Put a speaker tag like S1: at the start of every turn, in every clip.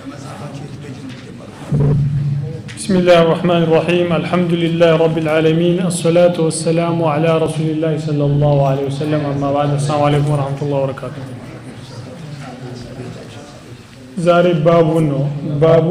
S1: بسم الله الرحمن الرحيم الحمد لله رب العالمين الصلاة والسلام على رسول الله صلى الله عليه وسلم أما بعد السلام عليكم ورحمة الله وبركاته ዛሬ ባቡ ነው ባቡ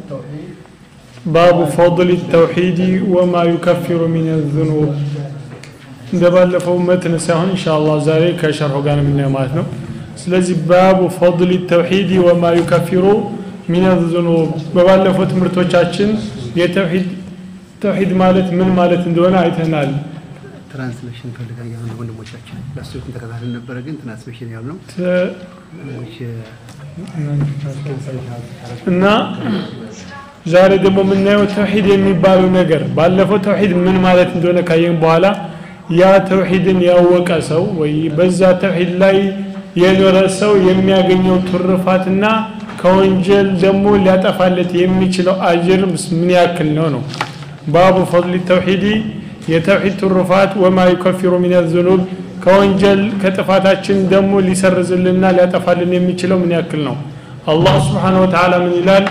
S1: ባቡ ፈضል التوحيد وما يكفر من الذنوب እንደ ባለፈው መትን ሳይሆን ኢንሻአላህ ዛሬ ከሸርሁ ጋር የምናየው ማለት ነው ስለዚህ ባቡ ፈضል التوحيد وما يكفر من الذنوب በባለፈው ትምህርቶቻችን የተውሂድ ተውሂድ ማለት ምን ማለት እንደሆነ አይተናል
S2: ትራንስሌሽን ፈልጋ ያሉ ወንድሞቻችን ለሱትን ተከታተል ነበረ ግን ትራንስሌሽን ያሉ ነው
S1: ተ- እና ዛሬ ደግሞ የምናየው ተውሂድ የሚባለው ነገር ባለፈው ተውሂድ ምን ማለት እንደሆነ ካየን በኋላ ያ ተውሂድን ያወቀ ሰው ወይ በዛ ተውሂድ ላይ የኖረ ሰው የሚያገኘው ትሩፋትና ከወንጀል ደግሞ ሊያጠፋለት የሚችለው አጅር ምን ያክል ነው ነው ባቡ ፈضል ተውሂዲ የተውሂድ ትሩፋት ወማ ዩከፊሩ ሚን ዝኑብ ከወንጀል ከጥፋታችን ደግሞ ሊሰርዝልና ሊያጠፋልን የሚችለው ምን ያክል ነው አላህ ስብሓን ወተዓላ ምን ይላል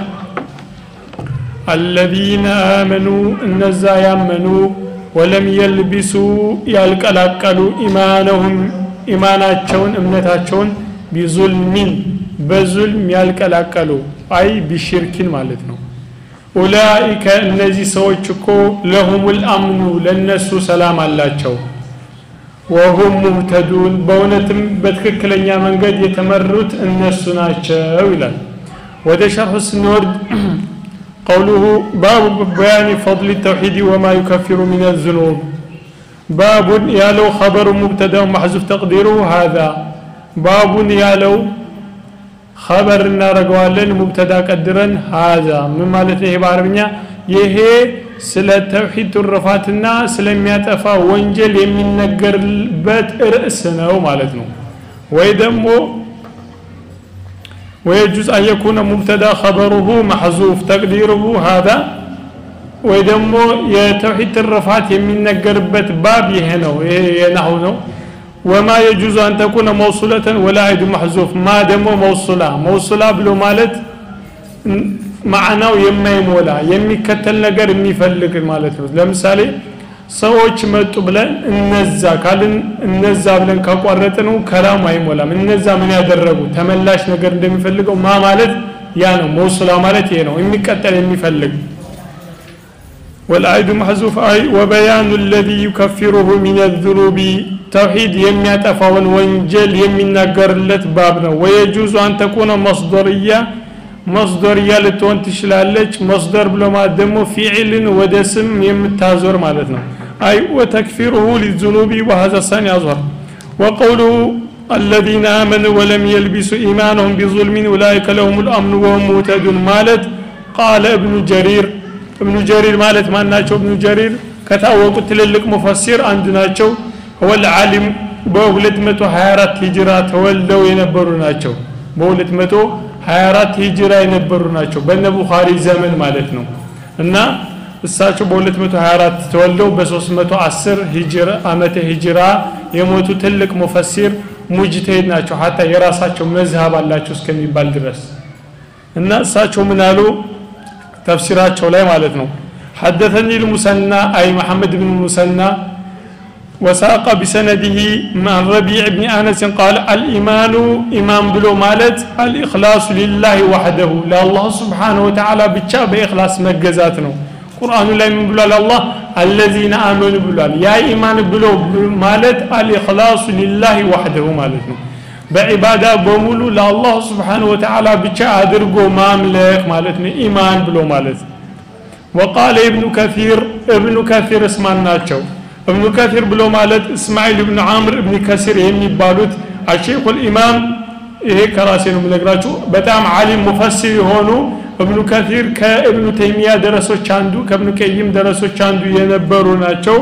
S1: አለዚነ አመኑ እነዛ ያመኑ ወለም የልቢሱ ያልቀላቀሉ ኢማነሁም ኢማናቸውን እምነታቸውን ቢዙልሚን በዙልም ያልቀላቀሉ አይ ቢሽርኪን ማለት ነው ኡላኢከ እነዚህ ሰዎች እኮ ለሁሙል አምኑ ለነሱ ሰላም አላቸው ወሁም ሙህተዱን በእውነትም በትክክለኛ መንገድ የተመሩት እነሱ ናቸው ይላል ወደ ሸርሑ ስንወርድ ቀውሉሁ ባቡ በያኒ ፈضል ተውሒድ ወማ ዩከፊሩ ምን ዝኑብ ባቡን ያለው ኸበሩ ሙብተዳው ማሕዙፍ ተቅዲሩ ሃዛ ባቡን ያለው ኸበር እናደርገዋለን ሙብተዳ ቀድረን ሃዛ ምን ማለት ነው ይሄ በአረብኛ ይሄ ስለ ተውሂድ ትሩፋትና ስለሚያጠፋ ወንጀል የሚነገርበት ርዕስ ነው ማለት ነው ወይ ደግሞ ويجوز أن يكون مبتدا خبره محذوف تقديره هذا ወይ ደግሞ የተውሂድ ትርፋት የሚነገርበት ባብ ይሄ ነው ይሄ የናሁ ነው ወማ የጁዙ አን ተኩነ መውሱለተን ወላ አይዱ መሕዙፍ ማ ደግሞ መውሱላ መውሱላ ብሎ ማለት ማዕናው የማይሞላ የሚከተል ነገር የሚፈልግ ማለት ነው ለምሳሌ ሰዎች መጡ ብለን እነዛ ካልን እነዛ ብለን ካቋረጥነው ከላሙ አይሞላም እነዛ ምን ያደረጉ ተመላሽ ነገር እንደሚፈልገው ማ ማለት ያ ነው መውሱላ ማለት ይሄ ነው የሚቀጠል የሚፈልግ والعيد محذوف أي وبيان الذي يكفره من الذنوب توحيد يم يتفاون وانجل يم ينقرلت بابنا ويجوز أن تكون مصدرية مصدرية لتون تشلالج مصدر بلو ما دمو فعل ودسم يم تازور مالتنا أي وتكفيره للذنوب وهذا الثاني أظهر وقوله الذين آمنوا ولم يلبسوا إيمانهم بظلم أولئك لهم الأمن وهم مهتدون مالت قال ابن جرير እብኑ ጀሪር ማለት ማን ናቸው እብኑ ጀሪር ከታወቁት ትልልቅ ሙፈሲር አንዱ ናቸው ወል ዓሊም በ224 ሂጅራ ተወልደው የነበሩ ናቸው በ224 ሂጅራ የነበሩ ናቸው በነ ቡኻሪ ዘመን ማለት ነው እና እሳቸው በ224 ተወልደው በ310 ሂጅራ አመተ ሂጅራ የሞቱ ትልቅ ሙፈሲር ሙጅተሂድ ናቸው ሀታ የራሳቸው መዝሀብ አላቸው እስከሚባል ድረስ እና እሳቸው ምን አሉ ተፍሲራቸው ላይ ማለት ነው حدثني المثنى أي محمد بن المثنى وساق بسنده مع الربيع بن أنس قال الإيمان إمام بلو مالت الإخلاص لله وحده لا الله سبحانه وتعالى بتشا بإخلاص مجزاتنا قرآن لا من بلو الله الذين آمنوا بلو يا إيمان بلو مالت الإخلاص لله وحده مالتنا በዒባዳ በሙሉ ለአላህ ስብሓን ወተዓላ ብቻ አድርጎ ማምለክ ማለት ነው ኢማን ብሎ ማለት ወቃለ እብኑ ከፊር እብኑ ከፊር እስማን ናቸው እብኑ ከፊር ብሎ ማለት እስማኤል እብኑ አምር እብኒ ከሲር የሚባሉት አሼኹ ልኢማም ይሄ ከራሴ ነው የምነግራችሁ በጣም አሊም ሙፈሲር የሆኑ እብኑ ከፊር ከእብኑ ተይሚያ ደረሶች አንዱ ከእብኑ ቀይም ደረሶች አንዱ የነበሩ ናቸው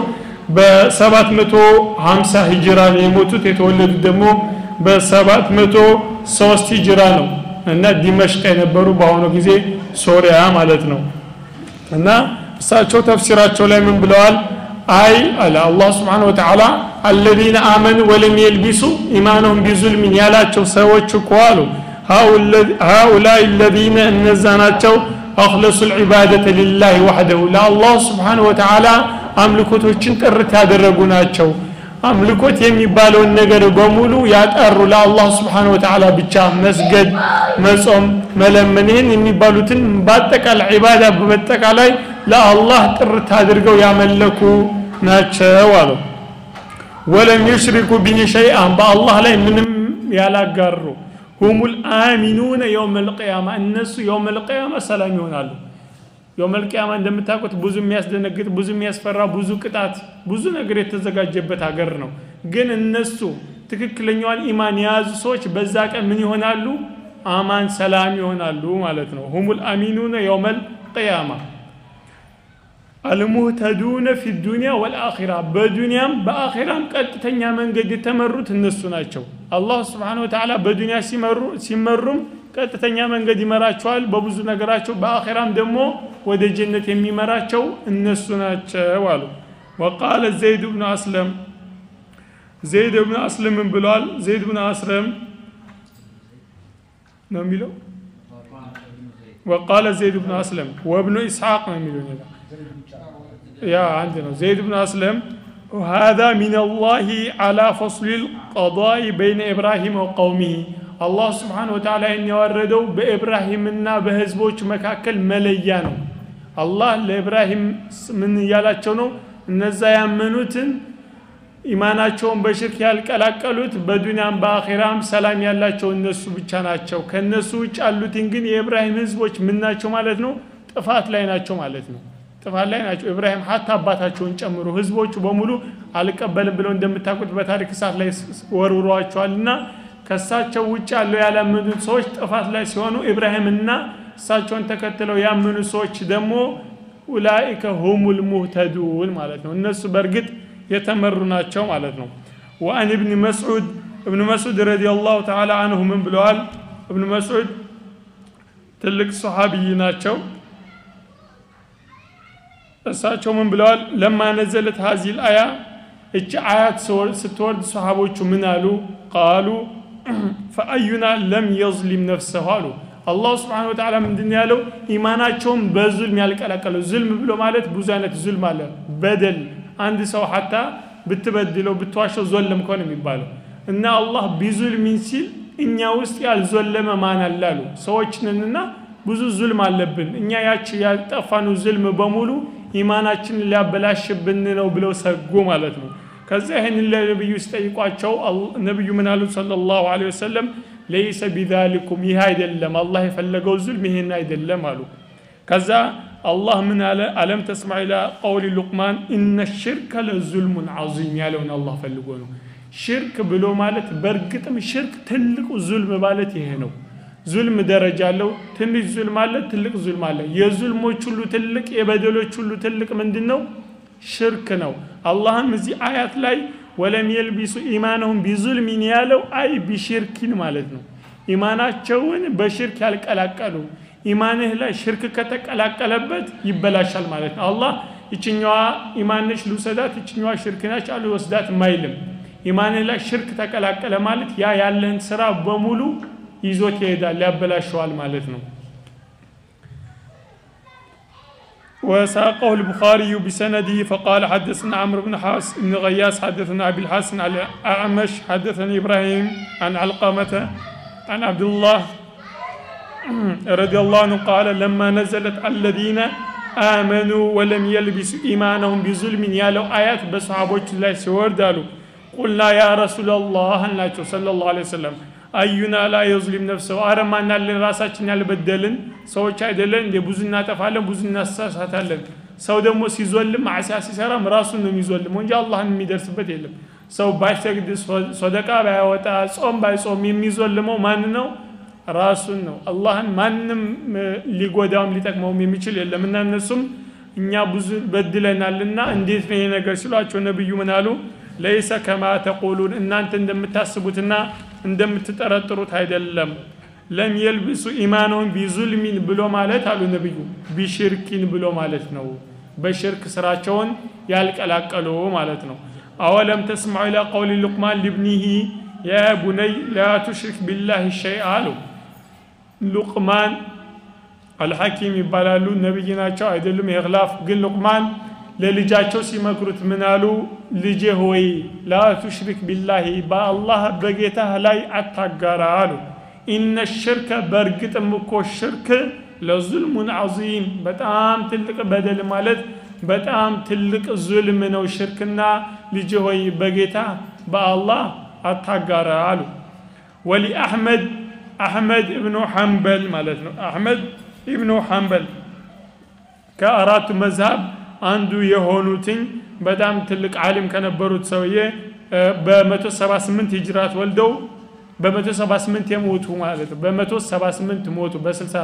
S1: በ750 ሂጅራ ነው የሞቱት የተወለዱት ደግሞ በሰባት መቶ ሶስት ሂጅራ ነው እና ዲመሽቅ የነበሩ በአሁኑ ጊዜ ሶሪያ ማለት ነው እና እሳቸው ተፍሲራቸው ላይ ምን ብለዋል አይ አለ አላህ ስብሓን ወተዓላ አለዚነ አመኑ ወለም የልቢሱ ኢማነሁም ቢዙልሚን ያላቸው ሰዎች እኮ አሉ ሃኡላይ ለዚነ እነዛ ናቸው አክለሱ ልዕባደተ ሊላህ ዋሕደሁ ለአላህ ስብሓን ወተዓላ አምልኮቶችን ጥርት ያደረጉ ናቸው አምልኮት የሚባለውን ነገር በሙሉ ያጠሩ ለአላህ ስብሓን ወተዓላ ብቻ መስገድ መጾም መለመን ይህን የሚባሉትን በአጠቃላይ ዒባዳ በመጠቃላይ ለአላህ ጥርት አድርገው ያመለኩ ናቸው አለው ወለም ዩሽሪኩ ቢሂ ሸይአን በአላህ ላይ ምንም ያላጋሩ ሁም ልአሚኑነ የውም ልቅያማ እነሱ የውም ልቅያማ ሰላም ይሆናሉ የውም ልቅያማ እንደምታውቁት ብዙ የሚያስደነግጥ ብዙ የሚያስፈራ ብዙ ቅጣት ብዙ ነገር የተዘጋጀበት ሀገር ነው ግን እነሱ ትክክለኛዋን ኢማን የያዙ ሰዎች በዛ ቀን ምን ይሆናሉ አማን ሰላም ይሆናሉ ማለት ነው ሁም ልአሚኑነ የውም ልቅያማ አልሙህተዱነ ፊ ዱንያ ወልአኺራ በዱንያም በአኺራም ቀጥተኛ መንገድ የተመሩት እነሱ ናቸው አላህ ስብሓን ወተዓላ በዱንያ ሲመሩም ቀጥተኛ መንገድ ይመራቸዋል በብዙ ነገራቸው በአኺራም ደግሞ ወደ ጀነት የሚመራቸው እነሱ ናቸው አሉ ወቃለ ዘይድ ብኑ አስለም ዘይድ ብኑ አስለም ምን ብለዋል ዘይድ ብኑ አስለም ነው የሚለው وقال زيد بن أسلم وابن إسحاق من المليون يا عندنا زيد بن أسلم وهذا من الله على فصل القضاء بين إبراهيم وقومه الله سبحانه وتعالى إن يوردوا بإبراهيم النا بهزبوش مكاكل مليانو الله لإبراهيم من يالاتشونو እነዛ ያመኑትን ኢማናቸውን በሽርክ ያልቀላቀሉት በዱንያም በአኼራም ሰላም ያላቸው እነሱ ብቻ ናቸው ከእነሱ ውጭ ያሉትን ግን የኢብራሂም ህዝቦች ምን ናቸው ማለት ነው ጥፋት ላይ ናቸው ማለት ነው ጥፋት ላይ ናቸው ኢብራሂም ሀታ አባታቸውን ጨምሮ ህዝቦቹ በሙሉ አልቀበልም ብለው እንደምታውቁት በታሪክ እሳት ላይ ወርውረዋቸዋል እና ከእሳቸው ውጭ ያለው ያላመኑት ሰዎች ጥፋት ላይ ሲሆኑ ኢብራሂምና እሳቸውን ተከትለው ያመኑ ሰዎች ደግሞ ኡላኢከ ሁሙል ሙህተዱን ማለት ነው እነሱ በእርግጥ የተመሩ ናቸው ማለት ነው ወአን እብን መስዑድ እብን መስዑድ ረዲ ላሁ ተዓላ አንሁ ምን ብለዋል እብን መስዑድ ትልቅ ሰሓቢይ ናቸው እሳቸው ምን ብለዋል ለማ ነዘለት ሀዚል አያ እቺ አያት ስትወርድ ሰሃቦቹ ምን አሉ ቃሉ ፈአዩና ለም የዝሊም ነፍሰሁ አሉ አላሁ ስብሓን ወተዓላ ምንድን ያለው ኢማናቸውን በዙልም ያልቀላቀለው ዙልም ብሎ ማለት ብዙ አይነት ዙልም አለ በደል አንድ ሰው ሀታ ብትበድለው ብትዋሸው ዞለም ከሆነ የሚባለው እና አላህ ቢዙልሚን ሲል እኛ ውስጥ ያልዞለመ ማን አለ አሉ ሰዎችንንና ብዙ ዙልም አለብን እኛ ያች ያጠፋኑ ዙልም በሙሉ ኢማናችንን ሊያበላሽብን ነው ብለው ሰጉ ማለት ነው ከዛ ይህንን ለነቢዩ ሲጠይቋቸው ነቢዩ ምን አሉ صለ ላሁ ለ ወሰለም ለይሰ ቢዛሊኩም ይህ አይደለም አላህ የፈለገው ዙልም ይህን አይደለም አሉ ከዛ አላህ ምን አለ አለም ተስማ ኢላ ቀውሊ ሉቅማን ኢነ ሽርከ ለዙልሙን ዓዚም ያለውን አላህ ፈልጎ ነው ሽርክ ብሎ ማለት በእርግጥም ሽርክ ትልቁ ዙልም ማለት ይሄ ነው ዙልም ደረጃ አለው ትንሽ ዙልም አለ ትልቅ ዙልም አለ የዙልሞች ሁሉ ትልቅ የበደሎች ሁሉ ትልቅ ምንድን ነው ሽርክ ነው አላህም እዚህ አያት ላይ ወለም የልቢሱ ኢማነሁም ቢዙልሚን ያለው አይ ቢሽርኪን ማለት ነው ኢማናቸውን በሽርክ ያልቀላቀሉ ኢማንህ ላይ ሽርክ ከተቀላቀለበት ይበላሻል ማለት ነው አላህ ይችኛዋ ኢማንሽ ልውሰዳት ይችኛዋ ሽርክ ናች አልወስዳት ማይልም ኢማንህ ላይ ሽርክ ተቀላቀለ ማለት ያ ያለህን ስራ በሙሉ ይዞት ይሄዳል ያበላሸዋል ማለት ነው وساقه البخاري بسنده فقال حدثنا عمرو بن حاس بن غياس حدثنا ابي الحسن على اعمش حدثني ابراهيم عن علقمه عن عبد الله رضي الله عنه قال لما نزلت الذين آمنوا ولم يلبسوا إيمانهم بظلم يا لو آيات بصحابوች ላይ ሲወርዳሉ قلنا يا رسول الله አልናቸው صلى الله عليه وسلم አዩና ላ የዝሊም ነፍሰው አረ ማናለን ራሳችን ያልበደልን ሰዎች አይደለን እንደ ብዙ እናጠፋለን ብዙ እናሳሳታለን ሰው ደግሞ ሲዞልም ማዕሲያ ሲሰራም ራሱን ነው የሚዞልም እንጂ አላህን የሚደርስበት የለም ሰው ባይሰግድ ሶደቃ ባያወጣ ጾም ባይጾም የሚዞልመው ማን ነው ራሱን ነው አላህን ማንም ሊጎዳውም ሊጠቅመውም የሚችል የለም እና እነሱም እኛ ብዙ በድለናልና እንዴት ነው ይሄ ነገር ሲሏቸው ነብዩ ምን አሉ ለይሰ ከማ ተቁሉን እናንተ እንደምታስቡትና እንደምትጠረጥሩት አይደለም ለም የልብሱ ኢማነውን ቢዙልሚን ብሎ ማለት አሉ ነብዩ ቢሽርኪን ብሎ ማለት ነው በሽርክ ስራቸውን ያልቀላቀሉ ማለት ነው አወለም ተስማዑ ኢላ ቀውሊ ሉቅማን ሊብኒሂ ያ ቡነይ ላ ቱሽሪክ ቢላህ ሸይአ አሉ ሉቅማን አልሐኪም ይባላሉ ነቢይ ናቸው አይደሉም የክላፍ ግን ሉቅማን ለልጃቸው ሲመክሩት ምን አሉ ልጄ ሆይ ላ ቱሽሪክ ቢላሂ በአላህ በጌታህ ላይ አታጋራ አሉ ኢነ ሽርከ በእርግጥም እኮ ሽርክ ለዙልሙን ዓዚም በጣም ትልቅ በደል ማለት በጣም ትልቅ ዙልም ነው ሽርክና ልጅ ሆይ በጌታ በአላህ አታጋራ አሉ ወሊ አሕመድ አሕመድ እብኑ ሐንበል ማለት ነው አሕመድ ኢብኑ ሐንበል ከአራቱ መዝሃብ አንዱ የሆኑትኝ በጣም ትልቅ ዓሊም ከነበሩት ሰውዬ በ178 ሂጅራት ወልደው በ178 የሞቱ ማለት ነው በ178 ሞቱ በ60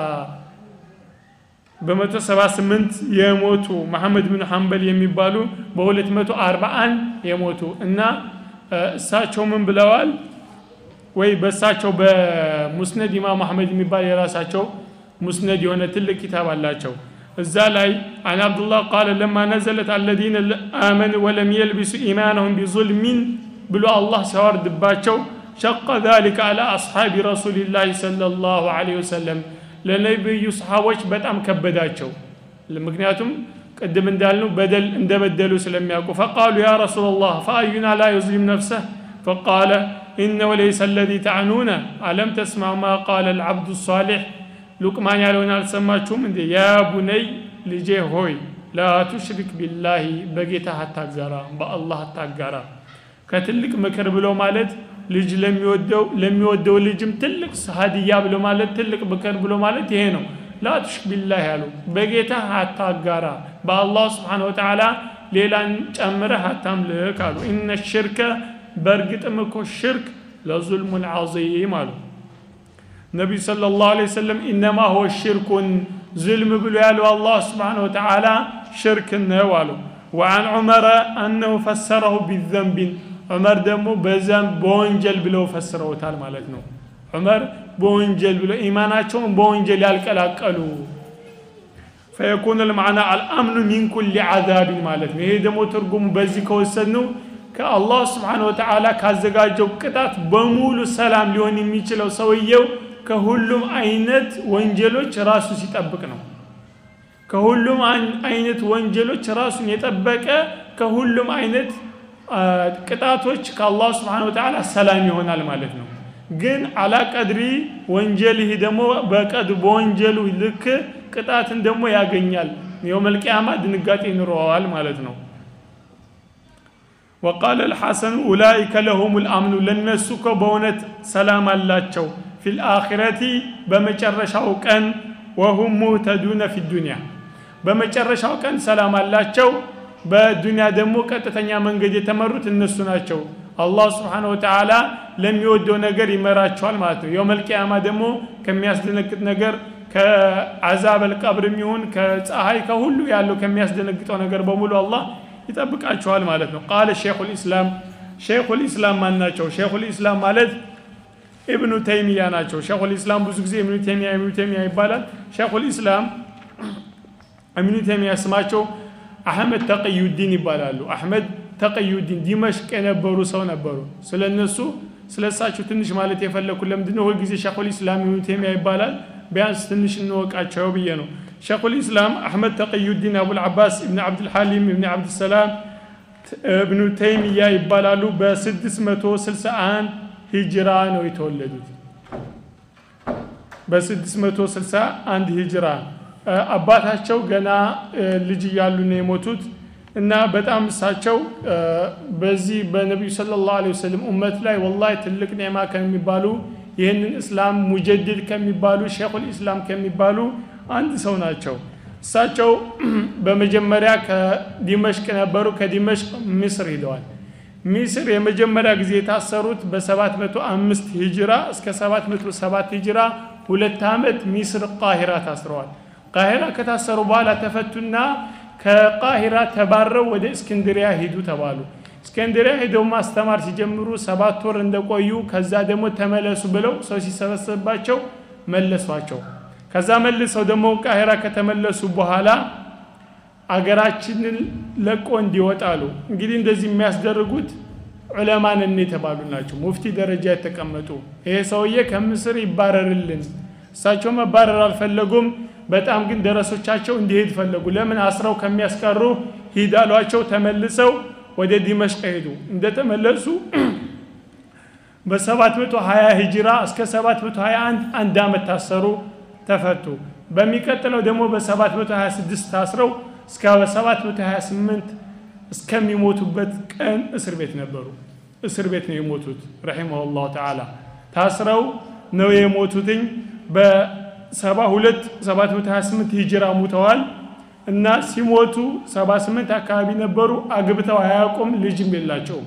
S1: በ178 የሞቱ መሐመድ ብን ሐንበል የሚባሉ በ241 የሞቱ እና እሳቸው ምን ብለዋል ወይ በእሳቸው በሙስነድ ኢማም አሕመድ የሚባል የራሳቸው ሙስነድ የሆነ ትልቅ ኪታብ አላቸው እዛ ላይ አን አብዱላህ ቃለ ለማ ነዘለት አለዚነ አመኑ ወለም የልቢሱ ኢማነሁም ቢዙልሚን ብሎ አላህ ሲያወርድባቸው ሸቀ ذلك على أصحاب رسول الله صلى الله عليه وسلم ለነቢዩ ሰሓቦች በጣም ከበዳቸው ምክንያቱም ቅድም እንዳልነው በደል እንደበደሉ ስለሚያውቁ ፈቃሉ ያ ረሱላ ላህ ፈአዩና ላ ዩዝሊም ነፍሰህ ፈቃለ إنه ليس الذي تعنون ألم تسمع ما قال العبد الصالح ሉቅማን ያለውን አልሰማችሁም እንዴ ያ ቡነይ ልጄ ሆይ ላ ቱሽሪክ ቢላሂ በጌታ አታጋራ በአላህ አታጋራ ከትልቅ ምክር ብሎ ማለት ልጅ ለሚወደው ለሚወደው ልጅም ትልቅ ሀዲያ ብሎ ማለት ትልቅ ምክር ብሎ ማለት ይሄ ነው ላ ቱሽሪክ ቢላህ ያሉ በጌታ አታጋራ በአላህ ስብሓን ወተዓላ ሌላን ጨምረህ አታምልክ አሉ ኢነ ሽርከ በእርግጥም እኮ ሽርክ ለዙልሙን ዓዚም አሉ ነቢዩ صلى الله عليه وسلم إنما هو شرك ظلم بلو يالو الله سبحانه وتعالى شرك نوالو وعن عمر أنه فسره بالذنب عمر دمو بذنب بونجل بلو فسره تعالى مالتنا عمر بونجل بلو إيماناتهم بونجل يالكلاكلو فيكون المعنى الأمن من كل عذاب مالتنا هي دمو ترقم بزي كوسنو كالله سبحانه وتعالى كازقاجو قطات بمولو سلام ليون يميچلو سويو ከሁሉም አይነት ወንጀሎች ራሱ ሲጠብቅ ነው ከሁሉም አይነት ወንጀሎች ራሱን የጠበቀ ከሁሉም አይነት ቅጣቶች ከአላህ ስብሓን ወተዓላ ሰላም ይሆናል ማለት ነው ግን አላ ቀድሪ ወንጀልህ ደግሞ በቀድ በወንጀሉ ልክ ቅጣትን ደግሞ ያገኛል የውመልቅያማ ድንጋጤ ይኑረዋል ማለት ነው وقال الحسن أولئك لهم الأمن لنسك بونت سلام اللاتشو في الآخرة بمجرشاو كان وهم مهتدون في الدنيا بمجرشاو كان سلام اللاتشو በዱንያ ደግሞ ቀጥተኛ መንገድ የተመሩት እነሱ ናቸው አላህ ስብሓን ወተዓላ ለሚወደው ነገር ይመራቸዋል ማለት ነው የውመል ቂያማ ደግሞ ከሚያስደነግጥ ነገር ከአዛብ አልቀብርም ይሁን ከፀሐይ ከሁሉ ያለው ከሚያስደነግጠው ነገር በሙሉ አላህ ይጠብቃቸዋል ማለት ነው ቃለ ሼኹ ልእስላም ሼኹ ልእስላም ማን ናቸው ሼኹ ልእስላም ማለት ኢብኑ ተይሚያ ናቸው ሼኹ ልእስላም ብዙ ጊዜ ኢብኑ ተይሚያ ኢብኑ ተይሚያ ይባላል ሼኹ ልእስላም ኢብኑ ተይሚያ ስማቸው አህመድ ተቅዩዲን ይባላሉ አህመድ ተቅዩዲን ዲመሽቅ የነበሩ ሰው ነበሩ ስለ እነሱ ስለ እሳቸው ትንሽ ማለት የፈለግኩ ለምንድነው ሁልጊዜ ሸኹል ኢስላም ኢብኑ ተይሚያ ይባላል ቢያንስ ትንሽ እንወቃቸው ብዬ ነው ሸኹል ኢስላም አሕመድ ተቅዩዲን አቡልዓባስ እብን ዓብድልሐሊም እብን ዓብድሰላም እብኑ ተይሚያ ይባላሉ በ661 ሂጅራ ነው የተወለዱት በ661 ሂጅራ አባታቸው ገና ልጅ እያሉ ነው የሞቱት እና በጣም እሳቸው በዚህ በነቢዩ ስለ ላሁ ወሰለም ኡመት ላይ ወላሂ ትልቅ ኔማ ከሚባሉ ይህንን እስላም ሙጀድድ ከሚባሉ ሼኹል ኢስላም ከሚባሉ አንድ ሰው ናቸው እሳቸው በመጀመሪያ ከዲመሽቅ ነበሩ ከዲመሽቅ ምስር ሂደዋል ሚስር የመጀመሪያ ጊዜ የታሰሩት በ705 ሂጅራ እስከ 707 ሂጅራ ሁለት ዓመት ሚስር ቃሂራ ታስረዋል ቃሂራ ከታሰሩ በኋላ ተፈቱና ከቃሂራ ተባረው ወደ እስክንድሪያ ሂዱ ተባሉ እስክንድሪያ ሄደው ማስተማር ሲጀምሩ ሰባት ወር እንደቆዩ ከዛ ደግሞ ተመለሱ ብለው ሰው ሲሰበሰብባቸው መለሷቸው ከዛ መልሰው ደግሞ ቃሂራ ከተመለሱ በኋላ አገራችንን ለቆ እንዲወጣሉ እንግዲህ እንደዚህ የሚያስደርጉት ዑለማንን የተባሉ ናቸው ሙፍቲ ደረጃ የተቀመጡ ይሄ ሰውዬ ከምስር ይባረርልን እሳቸው መባረር አልፈለጉም በጣም ግን ደረሶቻቸው እንዲሄድ ፈለጉ ለምን አስረው ከሚያስቀሩ ሂድ አሏቸው ተመልሰው ወደ ዲመሽቅ ሄዱ እንደተመለሱ በ720 ሂጅራ እስከ 721 አንድ ዓመት ታሰሩ ተፈቱ በሚቀጥለው ደግሞ በ726 ታስረው እስከ 728 እስከሚሞቱበት ቀን እስር ቤት ነበሩ እስር ቤት ነው የሞቱት ረሒመሁ ላሁ ተዓላ ታስረው ነው የሞቱትኝ በ72 728 ሂጅራ ሙተዋል እና ሲሞቱ 78 አካባቢ ነበሩ አግብተው አያውቁም ልጅም የላቸውም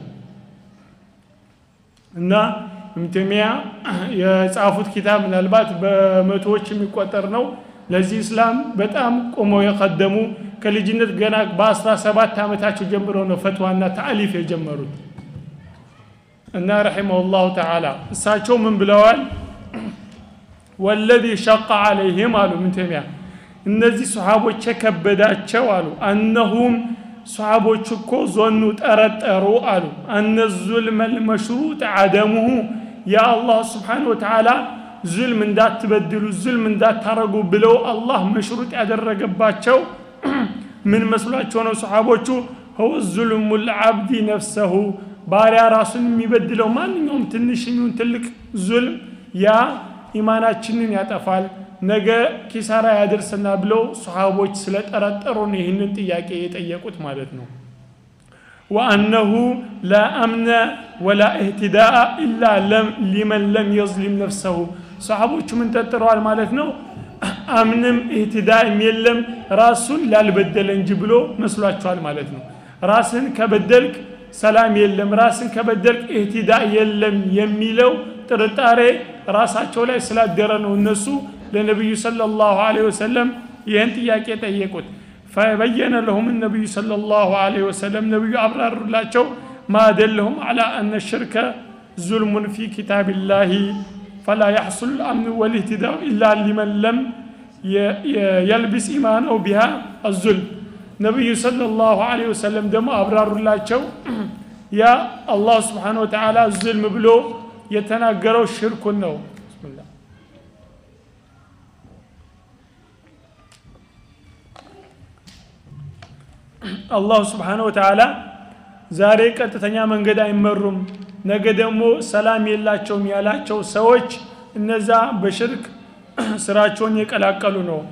S1: እና ኢብኑተይሚያ የጻፉት ኪታብ ምናልባት በመቶዎች የሚቆጠር ነው ለዚህ እስላም በጣም ቆመው የቀደሙ ከልጅነት ገና በ17 ዓመታቸው ጀምረው ነው ፈትዋና ታዕሊፍ የጀመሩት እና ረሒመሁ ላሁ ተዓላ እሳቸው ምን ብለዋል ወለዚ ሸቀ ዓለይህም አሉ ምን ተይሚያ እነዚህ ሰሓቦች የከበዳቸው አሉ አነሁም ሰሓቦች እኮ ዞኑ ጠረጠሩ አሉ አነ ዙልመ ልመሽሩጥ አደሙሁ የአላህ ስብሓን ወተዓላ ዙልም እንዳትበድሉ ዙልም እንዳታረጉ ብለው አላህ መሽሩጥ ያደረገባቸው ምን መስሏቸው ነው ሰሓቦቹ هو ظلم العبد نفسه ባሪያ ራሱን የሚበድለው ማንኛውም ትንሽ የሚሆን ትልቅ ዙልም ያ ኢማናችንን ያጠፋል ነገ ኪሳራ ያደርሰና ብለው ሰሃቦች ስለጠረጠሩን ይህንን ጥያቄ የጠየቁት ማለት ነው ወአነሁ ላ አምነ ወላ እህትዳአ ኢላ ሊመን ለም የዝሊም ነፍሰሁ ሰሃቦቹ ምን ጠጥረዋል ማለት ነው አምንም እህትዳእም የለም ራሱን ላልበደለ እንጂ ብሎ መስሏቸዋል ማለት ነው ራስን ከበደልክ ሰላም የለም ራስን ከበደልክ እህትዳ የለም የሚለው ጥርጣሬ ራሳቸው ላይ ስላደረ ነው እነሱ ለነቢዩ صلى الله عليه وسلم ይህን ጥያቄ ጠየቁት فبين لهم النبي صلى الله عليه وسلم ነቢዩ አብራሩላቸው ما دلهم على أن الشرك ظلم في كتاب الله فلا يحصل الأمن والاهتداء إلا لمن لم يلبس إيمانه بها الظلم ነቢዩ ሰለላሁ ዐለይሂ ወሰለም ደግሞ አብራሩላቸው ያ አላህ ስብሓን ወተዓላ ዝልም ብሎ የተናገረው ሽርኩን ነው ብስሚላህ አላሁ ስብሓን ወተዓላ ዛሬ ቀጥተኛ መንገድ አይመሩም ነገ ደግሞ ሰላም የላቸውም ያላቸው ሰዎች እነዛ በሽርክ ስራቸውን የቀላቀሉ ነው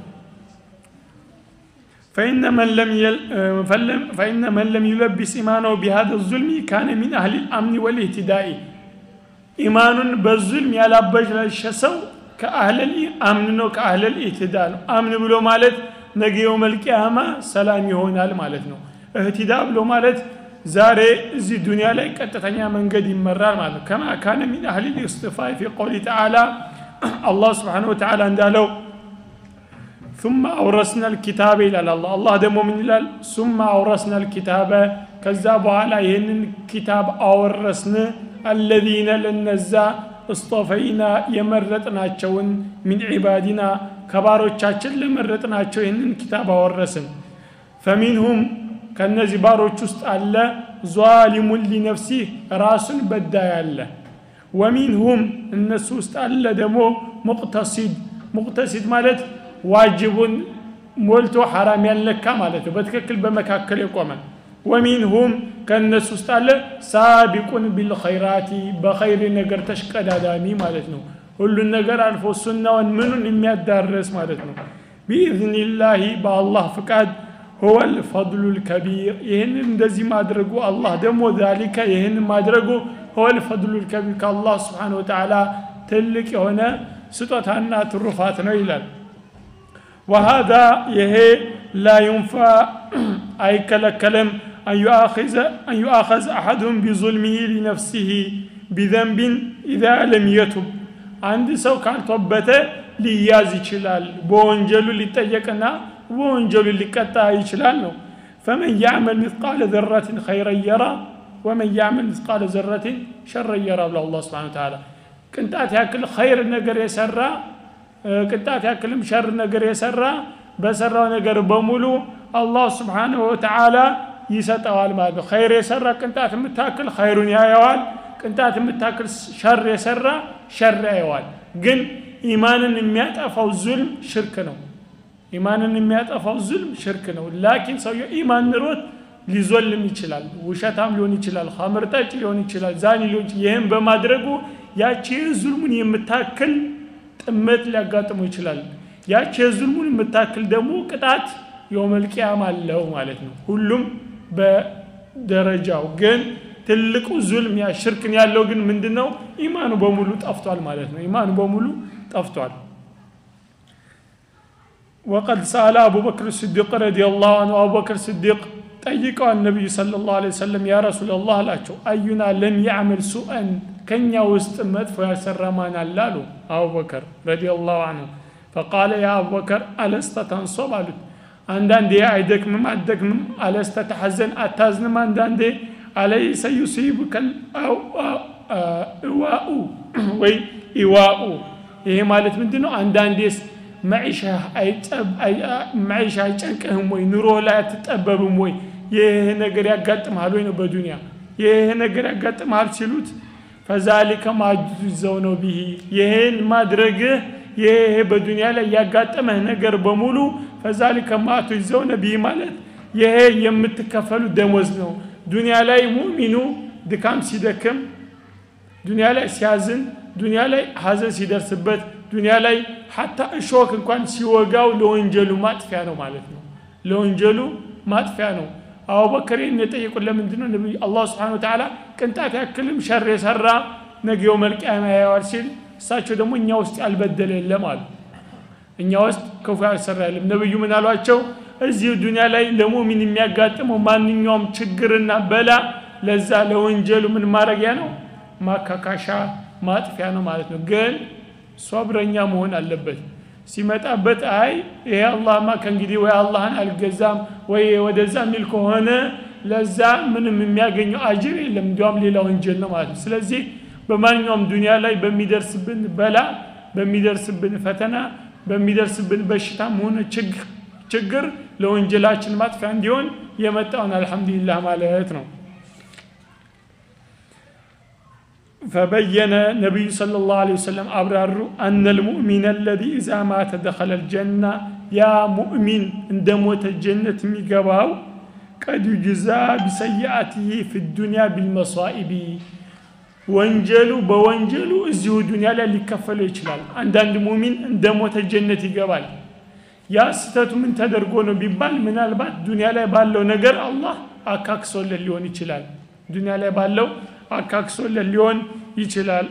S1: فإن من لم يل فإن من لم يلبس إيمانه بهذا الظلم كان من أهل الأمن والاهتداء إيمان بالظلم يلا بجل شسو كأهل الأمن كأهل الاهتداء أمن بلو مالت نجي يوم القيامة سلام يهون مالت نو اهتداء بلو مالت ዛሬ እዚህ ዱንያ ላይ ቀጥተኛ መንገድ ይመራል ማለት ነው ከማ ካነ ሚን አህሊ ልእስጥፋይ ፊ ቀውሊ ተዓላ አላህ ስብሓን ወተዓላ እንዳለው ثم أورثنا الكتاب إلى الله الله دمو من إلال ثم أورثنا الكتاب كذا بኋላ ይህንን ኪታብ አወረስን الذين ለነዛ እስጦፈይና የመረጥናቸውን ሚን ዒባዲና ከባሮቻችን ለመረጥናቸው ይህንን ኪታብ አወረስን ፈሚንሁም ከነዚህ ባሮች ውስጥ አለ ዟሊሙን ሊነፍሲህ ራሱን በዳይ አለ ወሚንሁም እነሱ ውስጥ አለ ደግሞ ሙቅተሲድ ሙቅተሲድ ማለት ዋጅቡን ሞልቶ ሐራም ያልነካ ማለት ነው በትክክል በመካከል የቆመ ወሚንሁም ከእነሱ ውስጥ አለ ሳቢቁን ቢልኸይራቲ በኸይር ነገር ተሽቀዳዳሚ ማለት ነው ሁሉን ነገር አልፎ ሱናውን ምኑን የሚያዳረስ ማለት ነው ቢኢዝኒላሂ በአላህ ፍቃድ هو الفضل الكبير ይህን እንደዚህ ማድረጉ አላህ ደግሞ ዛሊከ ይህን ማድረጉ هو الفضل الكبير ከአላህ ስብሓን ወተዓላ ትልቅ የሆነ ስጦታና ትሩፋት ነው ይላል وهذا يهي لا ينفع أي كلكلم أن يؤاخذ أن يؤاخذ أحدهم بظلمه لنفسه بذنب إذا لم يتب عند سو كان توبته لياز يشلال بونجلو ليطيقنا بونجلو ليقطع يشلال ነው فمن يعمل مثقال ذرة خيرا يرى ومن يعمل مثقال ذرة شرا يرى الله سبحانه وتعالى ቅንጣት ያክል ኸይር ነገር የሰራ ቅንጣት ያክልም ሸር ነገር የሰራ በሰራው ነገር በሙሉ አላህ ስብሓንሁ ወተዓላ ይሰጠዋል ማለት ነው ኸይር የሰራ ቅንጣት የምታክል ኸይሩን ያየዋል ቅንጣት የምታክል ሸር የሰራ ሸር ያየዋል ግን ኢማንን የሚያጠፋው ዙልም ሽርክ ነው ኢማንን የሚያጠፋው ዙልም ሽርክ ነው ላኪን ሰውየው ኢማን ንሮት ሊዞልም ይችላል ውሸታም ሊሆን ይችላል ኸምር ጠጭ ሊሆን ይችላል ዛኒ ሊሆን ይችላል ይህም በማድረጉ ያቺ ዙልሙን የምታክል ጥመት ሊያጋጥመው ይችላል ያቺ የዙልሙን የምታክል ደግሞ ቅጣት የውመልቅያም አለው ማለት ነው ሁሉም በደረጃው ግን ትልቁ ዙልም ያ ሽርክን ያለው ግን ምንድን ነው ኢማኑ በሙሉ ጠፍቷል ማለት ነው ኢማኑ በሙሉ ጠፍቷል وقد سأل أبو بكر الصديق رضي الله عنه أبو بكر الصديق ጠይቀው ነቢዩ صلى الله عليه وسلم يا رسول الله አላቸው አዩና ለም ያዕመል ሱአን ከኛ ውስጥ መጥፎ ያሰራ ማን አለ አሉ አቡበከር ረዲየላሁ አንሁ ፈቃለ ያ አቡበከር አለስተ ተንሶብ አሉት አንዳንዴ አይደክምም አትደክምም አለስተ ተሐዘን አታዝንም አንዳንዴ አለይሰ ዩሲቡከል እዋኡ ወይ ኢዋኡ ይሄ ማለት ምንድን ነው አንዳንዴስ መዒሻ አይጨንቅህም ወይ ኑሮ ላይ አትጠበብም ወይ ይህ ነገር ያጋጥመሃል ወይ ነው በዱንያ ይህ ነገር ያጋጥመሃል ሲሉት ፈዛሊከ ማጁዘው ነው ብሂ ይህን ማድረግህ ይህ በዱንያ ላይ ያጋጠመህ ነገር በሙሉ ፈዛሊከ ማቱዘው ነቢይ ማለት ይሄ የምትከፈሉ ደሞዝ ነው ዱንያ ላይ ሙሚኑ ድካም ሲደክም ዱንያ ላይ ሲያዝን ዱንያ ላይ ሀዘን ሲደርስበት ዱንያ ላይ ሀታ እሾክ እንኳን ሲወጋው ለወንጀሉ ማጥፊያ ነው ማለት ነው ለወንጀሉ ማጥፊያ ነው አቡበከር ይህን የጠየቁት ለምንድን ነው ነቢዩ አላህ ስብሓን ወተዓላ ቅንጣት ያክልም ሸር የሰራ ነገው መልቅያማ ያየዋል ሲል እሳቸው ደግሞ እኛ ውስጥ ያልበደለ የለም አሉ እኛ ውስጥ ክፉ ያልሰራ የለም ነቢዩ ምን አሏቸው እዚሁ ዱንያ ላይ ለሙሚን የሚያጋጥመው ማንኛውም ችግርና በላ ለዛ ለወንጀሉ ምን ማድረጊያ ነው ማካካሻ ማጥፊያ ነው ማለት ነው ግን ሶብረኛ መሆን አለበት ሲመጣበት አይ ይሄ አላህማ ከእንግዲህ ወይ አላህን አልገዛም ወይ ወደዛ የሚል ከሆነ ለዛ ምንም የሚያገኘው አጅር የለም እንዲያውም ሌላ ወንጀል ነው ማለት ነው ስለዚህ በማንኛውም ዱንያ ላይ በሚደርስብን በላ በሚደርስብን ፈተና በሚደርስብን በሽታም ሆነ ችግር ለወንጀላችን ማጥፊያ እንዲሆን የመጣውን አልሐምዱሊላህ ማለት ነው فبين النبي صلى الله عليه وسلم أبرر أن المؤمن الذي إذا مات دخل الجنة يا مؤمن عند موت الجنة ميقباو قد يجزى بسيئاته في الدنيا بالمصائب ወንጀሉ በወንጀሉ እዚሁ ዱንያ ላይ ሊከፈለው ይችላል አንዳንድ ሙሚን እንደ ሞተ ጀነት ይገባል ያ ስተቱ ምን ተደርጎ ነው ቢባል ምናልባት ዱንያ ላይ ባለው ነገር አላህ አካክሶለት ሊሆን ይችላል ዱንያ ላይ ባለው አካክሶለት ሊሆን ይችላል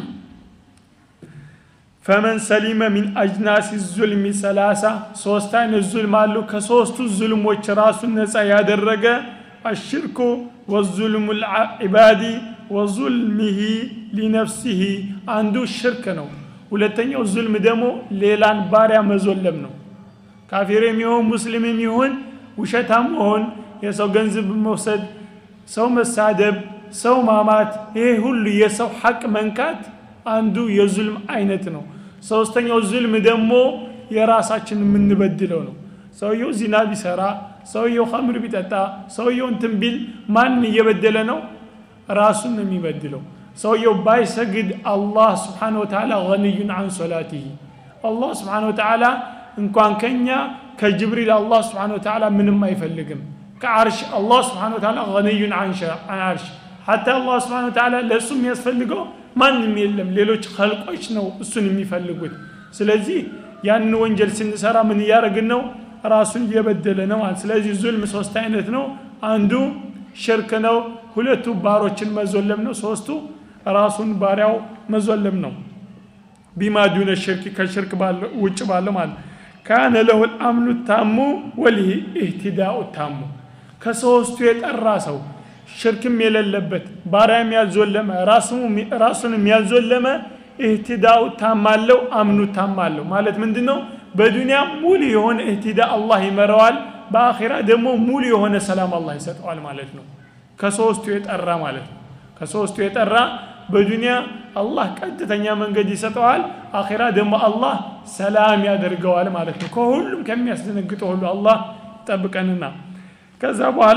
S1: ፈመን ሰሊመ ሚን አጅናሲ ዙልሚ ሰላሳ ሶስት አይነት ዙልም አሉ ከሶስቱ ዙልሞች ራሱን ነፃ ያደረገ አሽርኩ ወዙልሙ ልዒባዲ ወዙልሚሂ ሊነፍሲሂ አንዱ ሽርክ ነው ሁለተኛው ዙልም ደግሞ ሌላን ባሪያ መዞለም ነው ካፊር የሚሆን ሙስሊም የሚሆን ውሸታም መሆን የሰው ገንዘብ መውሰድ ሰው መሳደብ ሰው ማማት ይሄ ሁሉ የሰው ሐቅ መንካት አንዱ የዙልም አይነት ነው ሶስተኛው ዙልም ደግሞ የራሳችን የምንበድለው ነው ሰውየው ዚና ቢሰራ ሰውየው ከምር ቢጠጣ ሰውየው እንትን ቢል ማን እየበደለ ነው ራሱን ነው የሚበድለው ሰውየው ባይሰግድ አላህ ስብሓን ወተዓላ ገኒዩን አን ሶላቲህ አላህ ስብሓን ወተዓላ እንኳን ከኛ ከጅብሪል አላህ ስብሓን ወተዓላ ምንም አይፈልግም ከዓርሽ አላህ ስብሓን ወተዓላ ገኒዩን አን ዓርሽ ሐታ አላህ ስብሓን ወተዓላ ለእሱ የሚያስፈልገው ማንም የለም ሌሎች ከልቆች ነው እሱን የሚፈልጉት ስለዚህ ያንን ወንጀል ስንሰራ ምን እያደረግን ነው ራሱን እየበደለ ነው ማለት ስለዚህ ዙልም ሶስት አይነት ነው አንዱ ሽርክ ነው ሁለቱ ባሮችን መዞለም ነው ሶስቱ ራሱን ባሪያው መዞለም ነው ቢማ ዱነ ሽርክ ከሽርክ ውጭ ባለው ማለት ካነ ለሁ ልአምኑ ታሙ ወሊህ ኢህትዳኡ ታሙ ከሶስቱ የጠራ ሰው ሽርክም የሌለበት ባሪያም ያልዞለመ ራሱንም ያልዞለመ ኢህትዳኡ ታማለው አምኑ ታማለው ማለት ምንድን ነው በዱንያ ሙሉ የሆነ እህትዳ አላህ ይመረዋል በአኼራ ደግሞ ሙሉ የሆነ ሰላም አላህ ይሰጠዋል ማለት ነው ከሶስቱ የጠራ ማለት ነው ከሶስቱ የጠራ በዱንያ አላህ ቀጥተኛ መንገድ ይሰጠዋል አኼራ ደግሞ አላህ ሰላም ያደርገዋል ማለት ነው ከሁሉም ከሚያስደነግጠው ሁሉ አላህ ጠብቀንና ከዛ በኋላ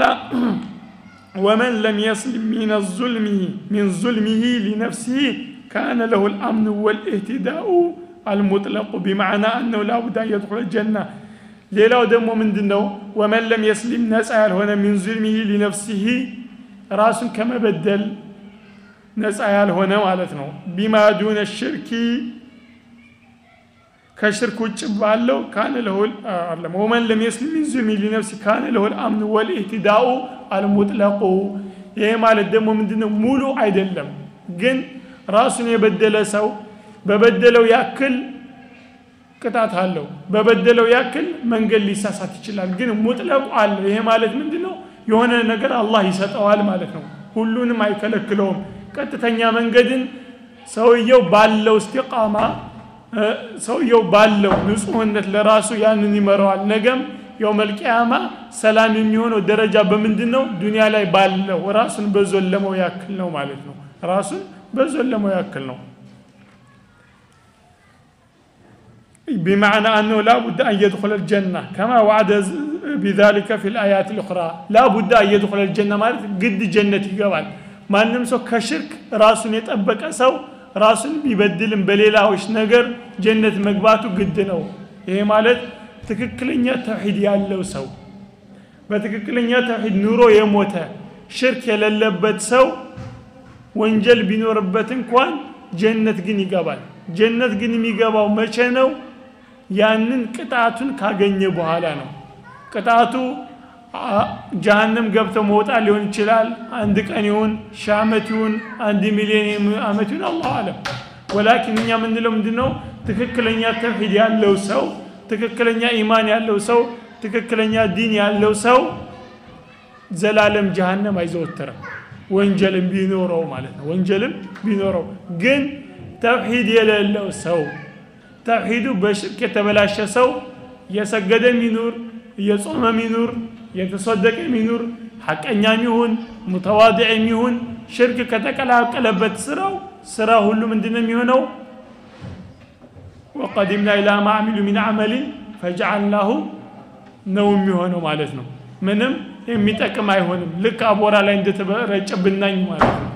S1: ወመን ለም የስልም ሚን ዙልሚ ሚን ዙልሚሂ ሊነፍሲሂ ካነ ለሁ ልአምኑ ወልእህትዳኡ አልሙጥለቁ ቢማዕና አነው ላቡድ አን የድኹለ ጀና ሌላው ደግሞ ምንድን ነው ወመን ለም የስሊም ነፃ ያልሆነ ሚን ዙልሚሂ ሊነፍሲሂ ራሱን ከመበደል ነፃ ያልሆነ ማለት ነው ቢማ ዱነ ሽርኪ ከሽርክ ውጭ ባለው ካነ ለሁል አለም ወመን ለም የስሊም ሚን ዙልሚ ሊነፍሲ ካነ ለሁል አምኑ ወልኢህትዳኡ አልሙጥለቁ ይሄ ማለት ደግሞ ምንድነው ሙሉ አይደለም ግን ራሱን የበደለ ሰው በበደለው ያክል ቅጣት አለው በበደለው ያክል መንገድ ሊሳሳት ይችላል ግን ሙጥለቁ አለው ይሄ ማለት ምንድን ነው የሆነ ነገር አላህ ይሰጠዋል ማለት ነው ሁሉንም አይከለክለውም ቀጥተኛ መንገድን ሰውየው ባለው እስቲቃማ ሰውየው ባለው ንጹህነት ለራሱ ያንን ይመረዋል ነገም የውመልቅያማ ሰላም የሚሆነው ደረጃ በምንድን ነው ዱንያ ላይ ባለው ራሱን በዞለመው ያክል ነው ማለት ነው ራሱን በዞለመው ያክል ነው بمعنى أنه لا بد أن يدخل الجنة كما وعد بذلك في الآيات الأخرى لا بد أن يدخل الجنة ማለት ግድ ጀነት ይገባል ማንም ሰው ከሽርክ ራሱን የጠበቀ ሰው ራሱን ቢበድልም በሌላዎች ነገር ጀነት መግባቱ ግድ ነው ይሄ ማለት ትክክለኛ ተውሂድ ያለው ሰው በትክክለኛ ተውሂድ ኑሮ የሞተ ሽርክ የሌለበት ሰው ወንጀል ቢኖርበት እንኳን ጀነት ግን ይገባል ጀነት ግን የሚገባው መቼ ነው ያንን ቅጣቱን ካገኘ በኋላ ነው ቅጣቱ ጀሃነም ገብተው መውጣት ሊሆን ይችላል አንድ ቀን ይሁን ሺህ ዓመት ይሁን አንድ ሚሊዮን ዓመት ይሁን አላሁ አለም ወላኪን እኛ የምንለው ምንድ ነው ትክክለኛ ተውሂድ ያለው ሰው ትክክለኛ ኢማን ያለው ሰው ትክክለኛ ዲን ያለው ሰው ዘላለም ጀሃነም አይዘወትርም ወንጀልም ቢኖረው ማለት ነው ወንጀልም ቢኖረው ግን ተውሂድ የሌለው ሰው ተውሂዱ በሽርክ የተበላሸ ሰው የሰገደም ይኑር እየጾመም ይኑር የተሰደቀም ይኑር ሐቀኛም ይሁን ሙተዋድዕም ይሁን ሽርክ ከተቀላቀለበት ስራው ስራ ሁሉ ምንድን ነው የሚሆነው ወቀዲምና ኢላ ማ አሚሉ ሚን አመሊን ፈጀዓልናሁ ነው የሚሆነው ማለት ነው ምንም የሚጠቅም አይሆንም ልክ አቦራ ላይ እንደተረጨ ብናኝ ማለት ነው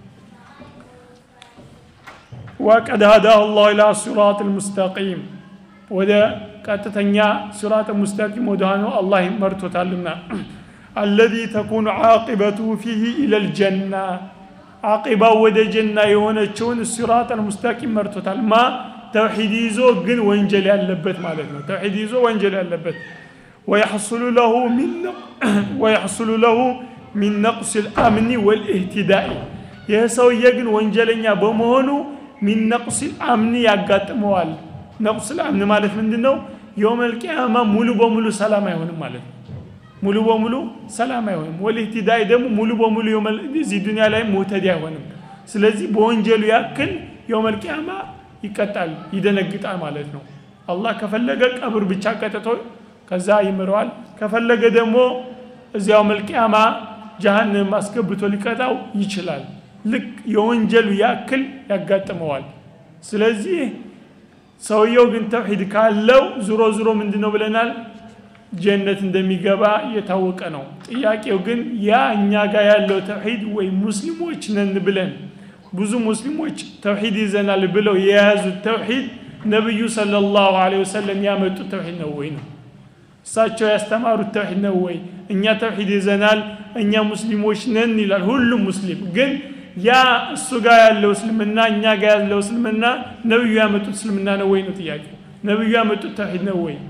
S1: وقد هداه الله إلى الصراط المستقيم وده ቀጥተኛ ሲራጥ ሙስተቂም ወደ ሆነው አላህ መርቶታልና الذي تكون عاقبته فيه إلى الجنة عاقبة ወደ ጀና የሆነችውን ሲራጥ المستقيم መርቶታል ማ ተውሂድ ይዞ ግን ወንጀል ያለበት ማለት ነው ተውሂድ ይዞ ወንጀል ያለበት ويحصل له من ويحصل له من نقص الأمن والاهتداء ይህ ሰውዬ ግን ወንጀለኛ በመሆኑ ሚን ነቅስ አምኒ ያጋጥመዋል ነቅስ አምኒ ማለት ምንድን ነው የውመልቅያማ ሙሉ በሙሉ ሰላም አይሆንም ማለት ነው ሙሉ በሙሉ ሰላም አይሆንም ወልህትዳይ ደግሞ ሙሉ በሙሉ እዚህ ዱኒያ ላይ ሙህተዲ አይሆንም ስለዚህ በወንጀሉ ያክል የውመልቅያማ ይቀጣል ይደነግጣል ማለት ነው አላህ ከፈለገ ቀብር ብቻ ቀጥቶ ከዛ ይምረዋል ከፈለገ ደግሞ እዚያው መልቅያማ ጀሃንም አስገብቶ ሊቀጣው ይችላል ልክ የወንጀሉ ያክል ያጋጥመዋል ስለዚህ ሰውየው ግን ተውሂድ ካለው ዙሮ ዙሮ ምንድ ነው ብለናል ጀነት እንደሚገባ የታወቀ ነው ጥያቄው ግን ያ እኛ ጋር ያለው ተውሂድ ወይ ሙስሊሞች ነን ብለን ብዙ ሙስሊሞች ተውሂድ ይዘናል ብለው የያዙት ተውሂድ ነቢዩ ሰለላሁ ዐለይሂ ወሰለም ያመጡት ተውሂድ ነው ወይ ነው እሳቸው ያስተማሩት ተውሂድ ነው ወይ እኛ ተውሂድ ይዘናል እኛ ሙስሊሞች ነን ይላል ሁሉም ሙስሊም ግን ያ እሱ ጋር ያለው እስልምና እኛ ጋር ያለው እስልምና ነብዩ ያመጡት እስልምና ነው ወይ ነው ጥያቄው ነብዩ ያመጡት ተውሂድ ነው ወይ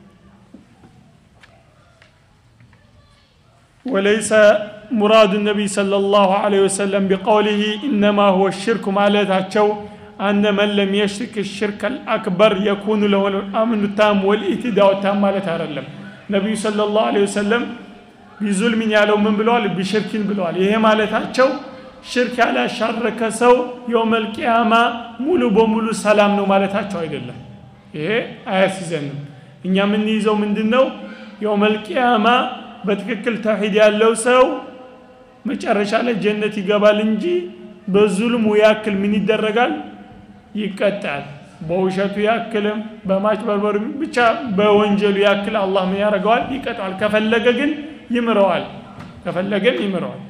S1: وليس مراد النبي صلى الله عليه وسلم بقوله إنما هو الشرك مالتاቸው أن من لم يشرك الشرك الأكبر يكون له الأمن التام والاهتداء التام ማለት አይደለም ነቢዩ صلى الله عليه وسلم ቢዙልሚን ያለው ምን ብለዋል ቢሽርኪን ብለዋል ይሄ ማለታቸው ሽርክ ያላሻረከ ሰው የውመል ቂያማ ሙሉ በሙሉ ሰላም ነው ማለታቸው አይደለም ይሄ አያስይዘንም እኛ የምንይዘው ምንድን ነው የውመል ቂያማ በትክክል ተውሂድ ያለው ሰው መጨረሻ ላይ ጀነት ይገባል እንጂ በዙልሙ ያክል ምን ይደረጋል ይቀጣል በውሸቱ ያክልም በማጭበርበሩ ብቻ በወንጀሉ ያክል አላህ ምን ያደርገዋል ይቀጣዋል ከፈለገ ግን ይምረዋል ከፈለገን ይምረዋል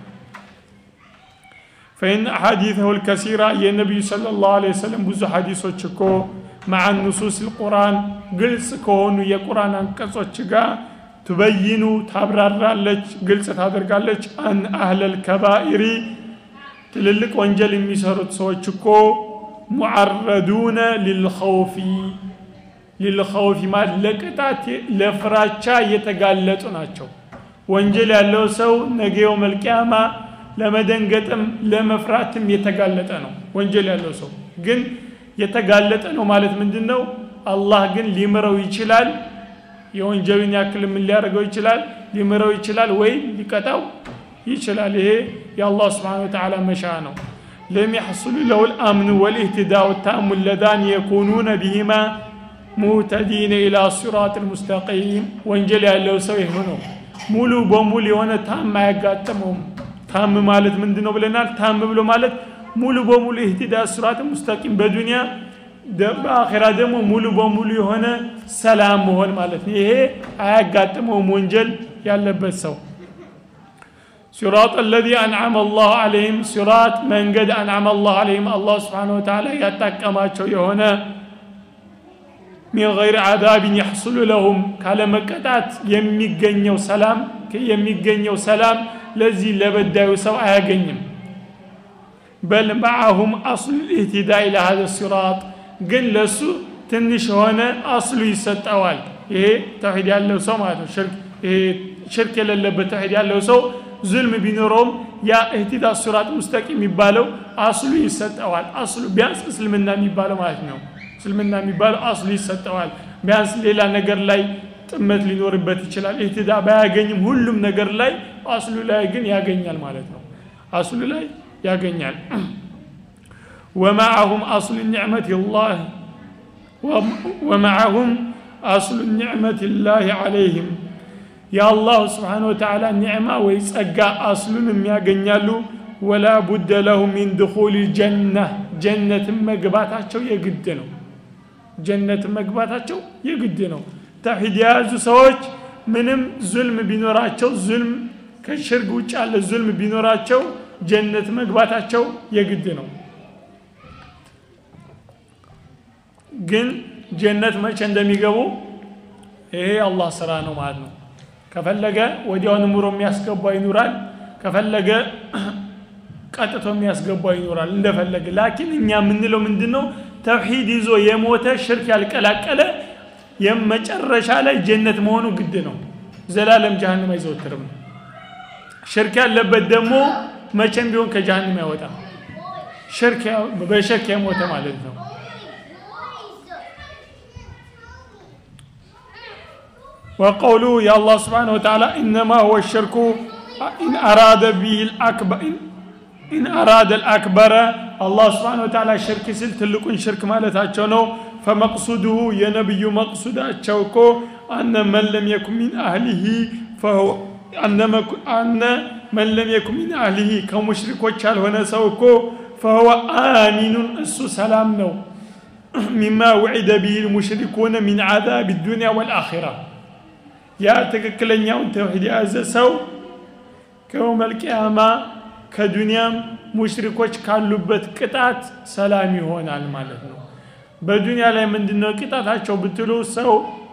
S1: فإن أحاديثه الكثيرة يا النبي صلى الله عليه وسلم بزو حديثه تشكو مع النصوص القرآن قلس كونو يقرآن አንቀጾች ጋር ትበይኑ ታብራራለች ግልጽ ታደርጋለች አን አህለል ከባኢሪ ትልልቅ ወንጀል የሚሰሩት ሰዎች እኮ ሙዓረዱነ ሊልኸውፊ ሊልኸውፊ ማለት ለቅጣት ለፍራቻ እየተጋለጡ ናቸው ወንጀል ያለው ሰው ነገው መልቅያማ ለመደንገጥም ለመፍራትም የተጋለጠ ነው ወንጀል ያለው ሰው ግን የተጋለጠ ነው ማለት ምንድን ነው አላህ ግን ሊምረው ይችላል የወንጀሉን ያክል ምን ሊያደርገው ይችላል ሊምረው ይችላል ወይ ሊቀጣው ይችላል ይሄ የአላህ ስብሓን ወተዓላ መሻ ነው ለም يحصل له الأمن والاهتداء التام اللذان يكونون بهما مهتدين إلى الصراط المستقيم ወንጀል ያለው ሰው ይህ ነው ሙሉ በሙሉ የሆነ ታም አያጋጥመውም ታም ማለት ምንድን ነው ብለናል ታም ብሎ ማለት ሙሉ በሙሉ ኢህቲዳ ስራት ሙስተቂም በዱንያ በአኼራ ደግሞ ሙሉ በሙሉ የሆነ ሰላም መሆን ማለት ነው ይሄ አያጋጥመውም ወንጀል ያለበት ሰው صراط الذي أنعم الله عليهم صراط من قد أنعم الله عليهم الله سبحانه وتعالى يتكما يهنا من غير عذاب يحصل لهم كالا مكتات يميقنيو سلام يميقنيو سلام لذي لبدايو سوء أغنيم بل معهم أصل الاهتداء إلى هذا الصراط قل لسو تنش هنا أصل يستوال إيه توحيد ያለው ሰው ማለት ነው ሽርክ ይሄ ሽርክ የሌለበት ተውሂድ ያለው ሰው ዙልም ቢኖረውም ያ እህቲዳ ሱራጥ ሙስተቂም የሚባለው አስሉ ይሰጠዋል አስሉ ቢያንስ እስልምና የሚባለው ማለት ነው እስልምና የሚባለው አስሉ ይሰጠዋል ቢያንስ ሌላ ነገር ላይ ጥመት ሊኖርበት ይችላል እህትዳ ባያገኝም ሁሉም ነገር ላይ አስሉ ላይ ግን ያገኛል ማለት ነው አስሉ ላይ ያገኛል ومعهم أصل نعمة الله ومعهم أصل نعمة الله عليهم يا الله سبحانه وتعالى نعمة ويسأقى أصل يغنيالو ولا بد له من دخول الجنة جنة مقباتاتشو يقدنو جنة مقباتاتشو يقدنو توحيد የያዙ ሰዎች ምንም ዙልም ቢኖራቸው ዙልም ከሽርክ ውጭ ያለ ዙልም ቢኖራቸው ጀነት መግባታቸው የግድ ነው ግን ጀነት መቼ እንደሚገቡ ይሄ አላህ ስራ ነው ማለት ነው ከፈለገ ወዲያውን ምሮ የሚያስገባ ይኖራል ከፈለገ ቀጥቶ የሚያስገባ ይኖራል እንደፈለገ ላኪን እኛ የምንለው ምንድን ነው ተውሂድ ይዞ የሞተ ሽርክ ያልቀላቀለ የመጨረሻ ላይ ጀነት መሆኑ ግድ ነው ዘላለም ጀሃንም አይዘወትርም ሽርክ ያለበት ደግሞ መቼም ቢሆን ከጀሃንም አይወጣም ሽርክ በሽርክ የሞተ ማለት ነው وقوله يا الله سبحانه وتعالى إنما هو الشرك إن أراد به الأكبر إن أراد الأكبر الله سبحانه وتعالى شرك سل تلقون شرك مالتاቸው ነው فمقصوده يا نبي مقصوداቸው እኮ أن من لم يكن من أهله فهو أن أن من لم يكن من أهله كمشركوች ያልሆነ ሰው እኮ فهو آمن እሱ ሰላም ነው مما وعد به المشركون من عذاب الدنيا والآخرة ያ ትክክለኛውን ተውሂድ የያዘ ሰው ከየውም አልቅያማ ከዱንያም ሙሽሪኮች ካሉበት ቅጣት ሰላም ይሆናል ማለት ነው በዱንያ ላይ ምንድነው ቅጣታቸው ብትሉ ሰው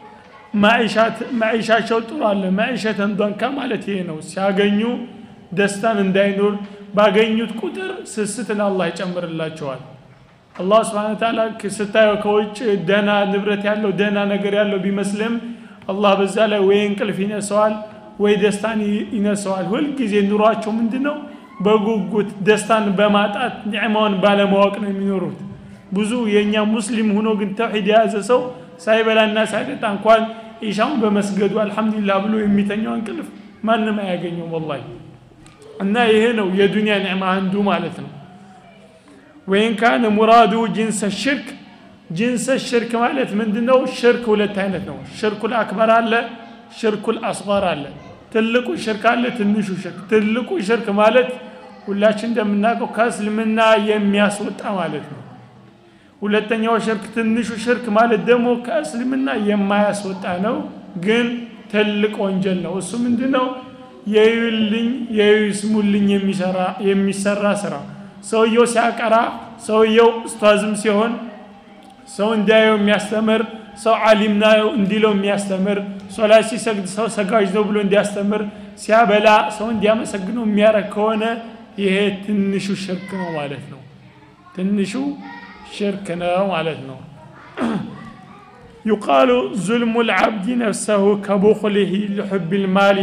S1: ማዒሻቸው ጥሩ አለ ማዒሸተን ዶንካ ማለት ይሄ ነው ሲያገኙ ደስታን እንዳይኖር ባገኙት ቁጥር ስስትን አላህ ይጨምርላቸዋል አላህ ስብን ታላ ስታየው ከውጭ ደህና ንብረት ያለው ደህና ነገር ያለው ቢመስልም አላህ በዛ ላይ ወይ እንቅልፍ ይነሰዋል ወይ ደስታን ይነሰዋል ሁልጊዜ ኑሯቸው ምንድ ነው በጉጉት ደስታን በማጣት ኒዕማውን ባለማወቅ ነው የሚኖሩት ብዙ የእኛ ሙስሊም ሆኖ ግን ተውሒድ የያዘ ሰው ሳይበላና ሳይጠጣ እንኳን ኢሻውን በመስገዱ አልሐምዱሊላህ ብሎ የሚተኛው እንቅልፍ ማንም አያገኘውም ወላሂ እና ይሄ ነው የዱንያ ኒዕማ አንዱ ማለት ነው ወይን ካነ ሙራዱ ጅንሰ ሽርክ ጅንሰ ሽርክ ማለት ምንድነው ሽርክ ሁለት አይነት ነው ሽርኩል አክበር አለ ሽርኩል አስጋር አለ ትልቁ ሽርክ አለ ትንሹ ሽርክ ትልቁ ሽርክ ማለት ሁላችን እንደምናውቀው ከእስልምና የሚያስወጣ ማለት ነው ሁለተኛው ሽርክ ትንሹ ሽርክ ማለት ደግሞ ከእስልምና የማያስወጣ ነው ግን ትልቅ ወንጀል ነው እሱ ምንድን ነው የዩልኝ የዩስሙልኝ የሚሰራ ስራ ሰውየው ሲያቀራ ሰውየው ኡስታዝም ሲሆን ሰው እንዲያየው የሚያስተምር ሰው ዓሊም ነው እንዲለው የሚያስተምር ሶላት ሲሰግድ ሰው ሰጋጅ ነው ብሎ እንዲያስተምር ሲያበላ ሰው እንዲያመሰግነው የሚያረግ ከሆነ ይሄ ትንሹ ሽርክ ነው ማለት ነው ትንሹ ሽርክ ነው ማለት ነው يقال ظلم العبد نفسه كبخله لحب المال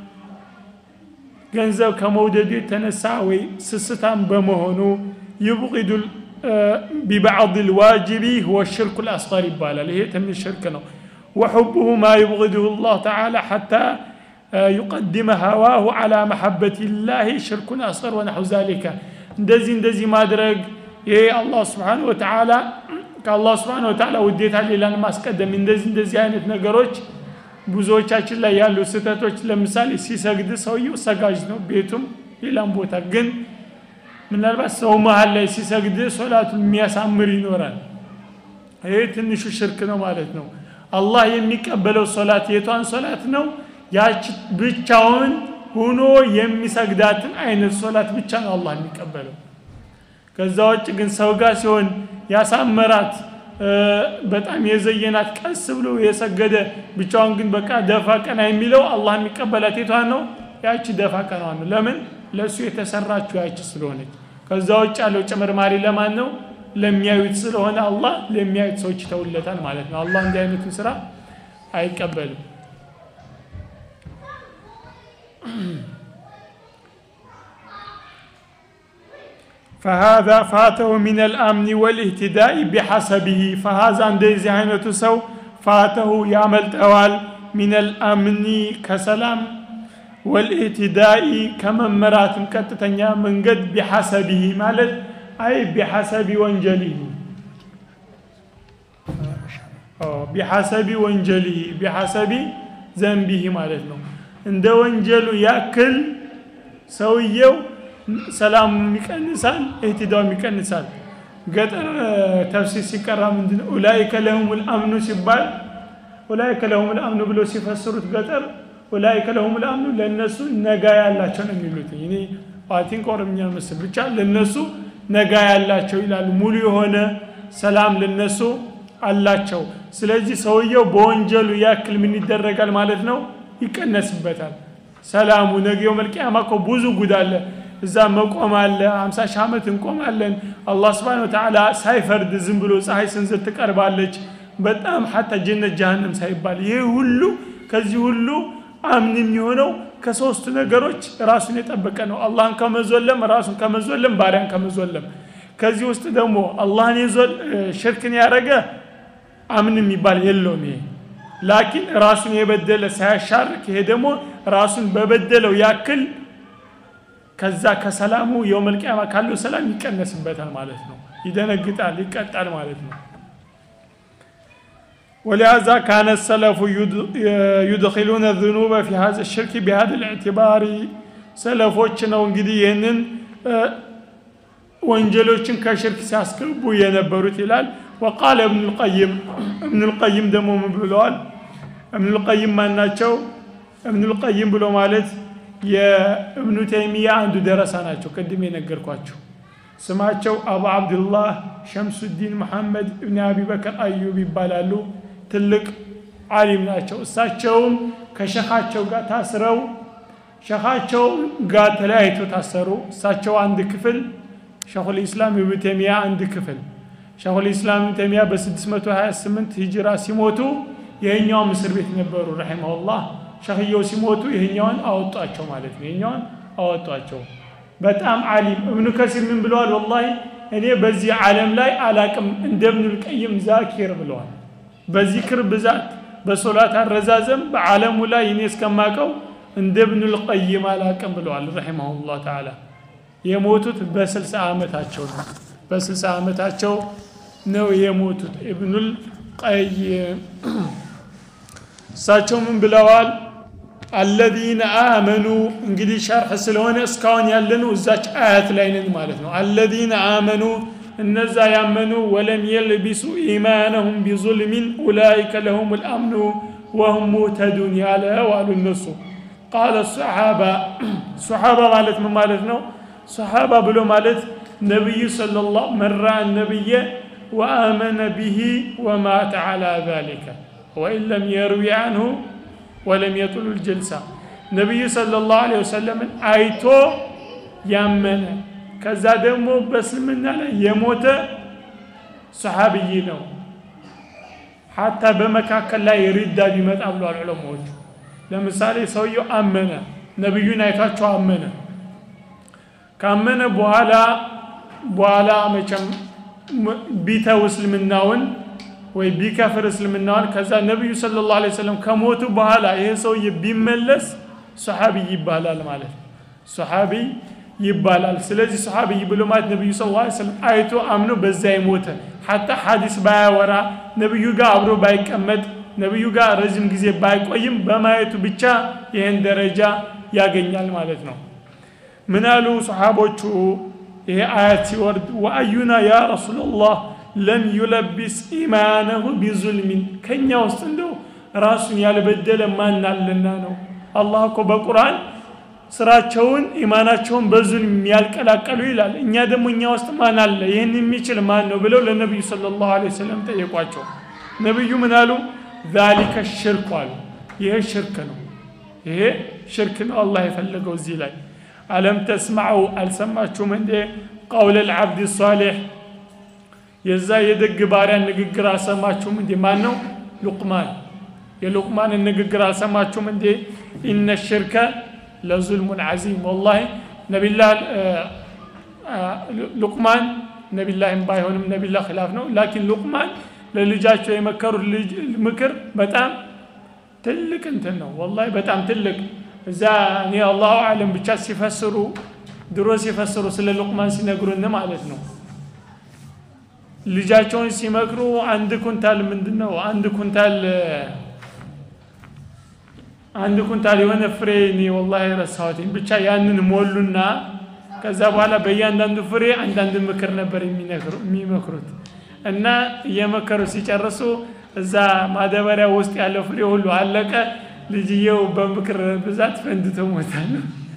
S1: ገንዘብ ከመውደዱ የተነሳ ወይ ስስታም በመሆኑ ይብቂዱ ቢባዕድ ልዋጅቢ ሁወ ሽርኩ ልአስገር ይባላል ይሄ ትንሽ ሽርክ ነው وحبه ما يبغضه الله تعالى حتى يقدم هواه على محبة الله شرك أصغر ونحو ذلك እንደዚህ እንደዚህ ማድረግ ይሄ አላህ ስብሓን ወተዓላ ከአላህ ስብሓን ወተዓላ ውዴታ ሌላን ማስቀደም እንደዚህ እንደዚህ አይነት ነገሮች ብዙዎቻችን ላይ ያሉ ስህተቶች ለምሳሌ ሲሰግድ ሰውየው ሰጋጅ ነው ቤቱም ሌላም ቦታ ግን ምናልባት ሰው መሀል ላይ ሲሰግድ ሶላቱን የሚያሳምር ይኖራል ይሄ ትንሹ ሽርክ ነው ማለት ነው አላህ የሚቀበለው ሶላት የቷን ሶላት ነው ያች ብቻውን ሆኖ የሚሰግዳትን አይነት ሶላት ብቻ ነው አላህ የሚቀበለው ከዛ ውጭ ግን ሰው ጋር ሲሆን ያሳመራት በጣም የዘየናት ቀስ ብሎ የሰገደ ብቻውን ግን በቃ ደፋ ቀና የሚለው አላህ የሚቀበላት የቷን ነው ያቺ ደፋ ቀና ነው ለምን ለእሱ የተሰራችው ያቺ ስለሆነች ከዛ ውጭ ያለው ጭምርማሪ ለማን ነው ለሚያዩት ስለሆነ አላህ ለሚያዩት ሰዎች ይተውለታል ማለት ነው አላህ እንዲህ አይነቱን ስራ አይቀበልም فهذا فاته من الأمن والاهتداء بحسبه فهذا እንደዚህ አይነቱ ሰው فاته ያመልጠዋል من الأمن ከሰላም والإهتداء ከመመራትም ቀጥተኛ መንገድ بحسبه ማለት أي بحسب ወንጀله بحسب ወንጀله بحسب ዘንቢህ ማለት ነው እንደ ወንጀሉ ያክል ሰውየው ሰላሙም ይቀንሳል እህትዳውም ይቀንሳል ገጠር ተፍሲር ሲቀራ ምንድን ነው ኡላይከ ለሁም ልአምኑ ሲባል ኡላይከ ለሁም ልአምኑ ብሎ ሲፈስሩት ገጠር ኡላይከ ለሁም ልአምኑ ለእነሱ ነጋ ያላቸው ነው የሚሉት እኔ ቲንክ ኦሮምኛ መስል ብቻ ለእነሱ ነጋ ያላቸው ይላሉ ሙሉ የሆነ ሰላም ለነሱ አላቸው ስለዚህ ሰውየው በወንጀሉ ያክል ምን ይደረጋል ማለት ነው ይቀነስበታል ሰላሙ ነገው መልቅያማ እኮ ብዙ ጉድ አለ እዛ መቆም አለ አምሳ ሺህ ዓመት እንቆማለን አላህ ስብሓን ወተዓላ ሳይፈርድ ዝም ብሎ ፀሐይ ስንዝር ትቀርባለች በጣም ሐታ ጀነት ጀሃነም ሳይባል ይሄ ሁሉ ከዚህ ሁሉ አምን የሚሆነው ከሶስት ነገሮች ራሱን የጠበቀ ነው አላህን ከመዞለም ራሱን ከመዞለም ባሪያን ከመዞለም ከዚህ ውስጥ ደግሞ አላህን ሽርክን ያደረገ አምን የሚባል የለውም ይሄ ላኪን ራሱን የበደለ ሳያሻርክ ይሄ ደግሞ ራሱን በበደለው ያክል ከዛ ከሰላሙ የውመል ቂያማ ካለው ሰላም ይቀነስበታል ማለት ነው ይደነግጣል ይቀጣል ማለት ነው ولهذا كان السلف يدخلون الذنوب في هذا الشرك بهذا الاعتبار سلفوች ነው እንግዲህ ይህንን ወንጀሎችን ከሽርክ ሲያስገቡ የነበሩት ይላል وقال ابن القيم ابن القيم ደግሞ ምን ብለዋል ابن القيم ማን ናቸው ابن القيم ብሎ ማለት የእብኑ ተይሚያ አንዱ ደረሳ ናቸው ቅድም የነገርኳቸው ስማቸው አቡ አብድላህ ሸምሱዲን መሐመድ እብን አቢበከር አዩብ ይባላሉ ትልቅ አሊም ናቸው እሳቸውም ከሸኻቸው ጋር ታስረው ሸኻቸው ጋር ተለያይተው ታሰሩ እሳቸው አንድ ክፍል ሸኹል ኢስላም ኢብኑ ተይሚያ አንድ ክፍል ሸኹል ኢስላም ኢብኑ ተይሚያ በ628 ሂጅራ ሲሞቱ ይሄኛውም እስር ቤት ነበሩ ረሒመሁላህ ሸኽየው ሲሞቱ ይሄኛውን አወጧቸው ማለት ነው ይሄኛውን አወጧቸው በጣም አሊም እብኑ ከሲር ምን ብለዋል ወላሂ እኔ በዚህ ዓለም ላይ አላቅም እንደ እብኑል ቀይም ዛኪር ብለዋል በዚክር ብዛት በሶላት አረዛዘም በዓለሙ ላይ እኔ እስከማቀው እንደ እብኑል ቀይም አላቅም ብለዋል ረሒመሁላህ ተዓላ የሞቱት በስልሳ ዓመታቸው ነው በስልሳ ዓመታቸው ነው የሞቱት ኢብኑል ቀይም እሳቸው ምን ብለዋል አለዚነ አመኑ እንግዲህ ሸርሕ ስለሆነ እስካሁን ያለነው እዛች አያት ላይ ነን ማለት ነው አለዚነ አመኑ እነዛ ያመኑ ወለም የልቢሱ ኢማነሁም ቢظልሚን ኡላይከ ለሁም ልአምኑ ወሁም ሙተዱን ያለው አሉ እነሱ ቃለ ሰሓባ ሰሓባ ማለት ምን ማለት ነው ሰሓባ ብሎ ማለት ነቢዩ ሰለላሁ መራ ነብየ ወአመነ ቢሂ ወማተ ዓላ ዛሊከ ወኢን ለም የርዊ አንሁ ወለም የጡሉ ልጅልሳ ነቢዩ ሰለላሁ ዐለይሂ ወሰለምን አይቶ ያመነ ከዛ ደግሞ በእስልምና ላይ የሞተ ሰሓብይ ነው። ሐታ በመካከል ላይ ሪዳ ቢመጣ ብለዋል ዑለማዎቹ። ለምሳሌ ሰውየው አመነ፣ ነቢዩን አይቷቸው አመነ። ካመነ በኋላ በኋላ መቼም ቢተው እስልምናውን ወይ ቢከፍር እስልምናውን ከዛ ነቢዩ ሰለላሁ ዐለይሂ ወሰለም ከሞቱ በኋላ ይሄ ሰውዬ ቢመለስ ሰሓቢይ ይባላል ማለት ነው። ሰሓቢይ ይባላል። ስለዚህ ሰሓቢይ ብሎ ማለት ነቢዩ ሰለላሁ ዐለይሂ ወሰለም አይቶ አምኖ በዛ የሞተ ሐታ ሐዲስ ባያወራ ነቢዩ ጋር አብሮ ባይቀመጥ ነቢዩ ጋር ረዥም ጊዜ ባይቆይም በማየቱ ብቻ ይህን ደረጃ ያገኛል ማለት ነው። ምን አሉ ሰሓቦቹ ይሄ አያት ሲወርድ ወአዩና ያ ረሱላላህ ለም ዩለቢስ ኢማነሁ ቢዙልሚን ከእኛ ውስጥ እንደው ራሱን ያልበደለ ማን አለና ነው አላህ እኮ በቁርአን ስራቸውን ኢማናቸውን በዙልም ያልቀላቀሉ ይላል እኛ ደግሞ እኛ ውስጥ ማን አለ ይህን የሚችል ማን ነው ብለው ለነቢዩ ሰለላሁ ዐለይሂ ወሰለም ጠየቋቸው ነቢዩ ምን አሉ ዛሊከ ሽርክ አሉ ይሄ ሽርክ ነው ይሄ ሽርክ ነው አላህ የፈለገው እዚህ ላይ አለም ተስማዑ አልሰማችሁም እንዴ ቀውለ ልዓብድ ሳሌሕ የዛ የደግ ባሪያ ንግግር አልሰማችሁም እንዴ ማን ነው ሉቅማን የሉቅማንን ንግግር አልሰማችሁም እንዴ ኢነ ሽርከ ለዙልሙን ዓዚም ወላሂ ነቢላ ሉቅማን ነቢላህም ባይሆንም ነቢላ ኪላፍ ነው ላኪን ሉቅማን ለልጃቸው የመከሩት ምክር በጣም ትልቅ እንትን ነው ወላሂ በጣም ትልቅ እዛ እኔ አላሁ አለም ብቻ ሲፈስሩ ድሮ ሲፈስሩ ስለ ሉቅማን ሲነግሩን ማለት ነው ልጃቸውን ሲመክሩ አንድ ኩንታል ምንድን ነው አንድ ኩንታል አንድ ኩንታል የሆነ ፍሬ እኔ ወላሂ ረሳሁትኝ ብቻ ያንን ሞሉና ከዛ በኋላ በእያንዳንዱ ፍሬ አንዳንድ ምክር ነበር የሚመክሩት እና እየመከሩ ሲጨርሱ እዛ ማዳበሪያ ውስጥ ያለው ፍሬ ሁሉ አለቀ ልጅየው በምክር ብዛት ፈንድቶ ሞታል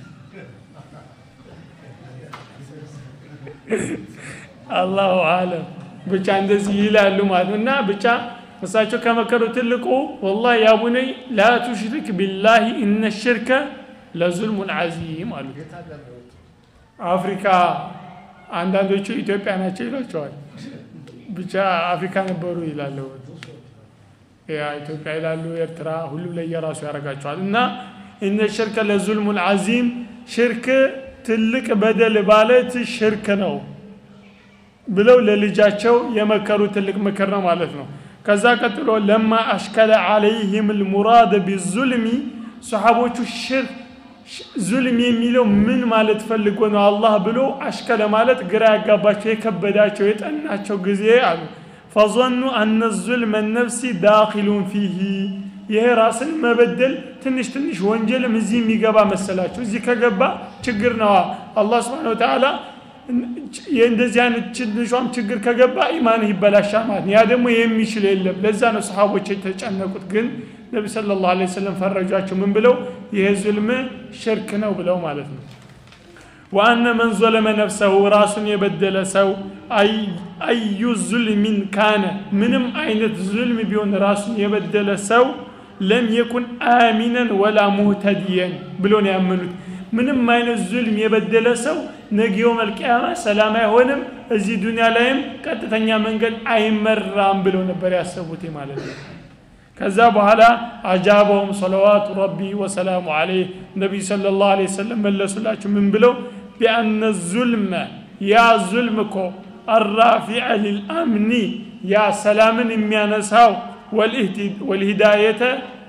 S1: አላሁ አለም ብቻ እንደዚህ ይላሉ ማለት ነው እና ብቻ እሳቸው ከመከሩ ትልቁ ወላ ያ ቡነይ ላ ቱሽሪክ ቢላሂ እነ ሽርከ ለዙልሙን ዓዚም አሉ አፍሪካ አንዳንዶቹ ኢትዮጵያ ናቸው ይሏቸዋል ብቻ አፍሪካ ነበሩ ይላሉ ያ ኢትዮጵያ ይላሉ ኤርትራ ሁሉም ለየራሱ ያደርጋቸዋል እና እነ ሽርከ ለዙልሙን ዓዚም ሽርክ ትልቅ በደል ማለት ሽርክ ነው ብለው ለልጃቸው የመከሩ ትልቅ ምክር ነው ማለት ነው ከዛ ቀጥሎ ለማ አሽከለ ዓለይህም ልሙራድ ቢዙልሚ ሰሓቦቹ ሽርክ ዙልም የሚለው ምን ማለት ፈልጎ ነው አላህ ብሎ አሽከለ ማለት ግራ ያጋባቸው የከበዳቸው የጠናቸው ጊዜ አሉ ፈظኑ አነ ዙልመ ነፍሲ ዳኪሉን ፊሂ ይሄ ራስን መበደል ትንሽ ትንሽ ወንጀልም እዚህ የሚገባ መሰላቸው እዚህ ከገባ ችግር ነዋ አላህ ስብሓን ወተዓላ የእንደዚህ አይነት ትንሿም ችግር ከገባ ኢማንህ ይበላሻል ማለት ነው ያ ደግሞ የሚችል የለም ለዛ ነው ሰሓቦች የተጨነቁት ግን ነቢ ስለ ላሁ ለ ወሰለም ፈረጇቸው ምን ብለው ይሄ ዙልም ሽርክ ነው ብለው ማለት ነው ወአነ መን ዞለመ ነፍሰሁ ራሱን የበደለ ሰው አዩ ዙልሚን ካነ ምንም አይነት ዙልም ቢሆን ራሱን የበደለ ሰው ለም የኩን አሚነን ወላ ሙህተዲየን ብሎ ነው ያመኑት ምንም አይነት ዙልም የበደለ ሰው ነጊዮ መልቅያማ ሰላም አይሆንም እዚህ ዱንያ ላይም ቀጥተኛ መንገድ አይመራም ብለው ነበር ያሰቡት ማለት ነው ከዛ በኋላ አጃበውም ሰለዋቱ ረቢ ወሰላሙ አለይህ ነቢዩ ስለ ላሁ ለ ወሰለም መለሱላችሁ ምን ብለው ቢአነ ዙልመ ያ ዙልም እኮ አራፊዐ ሊልአምኒ ያ ሰላምን የሚያነሳው ወልሂዳየተ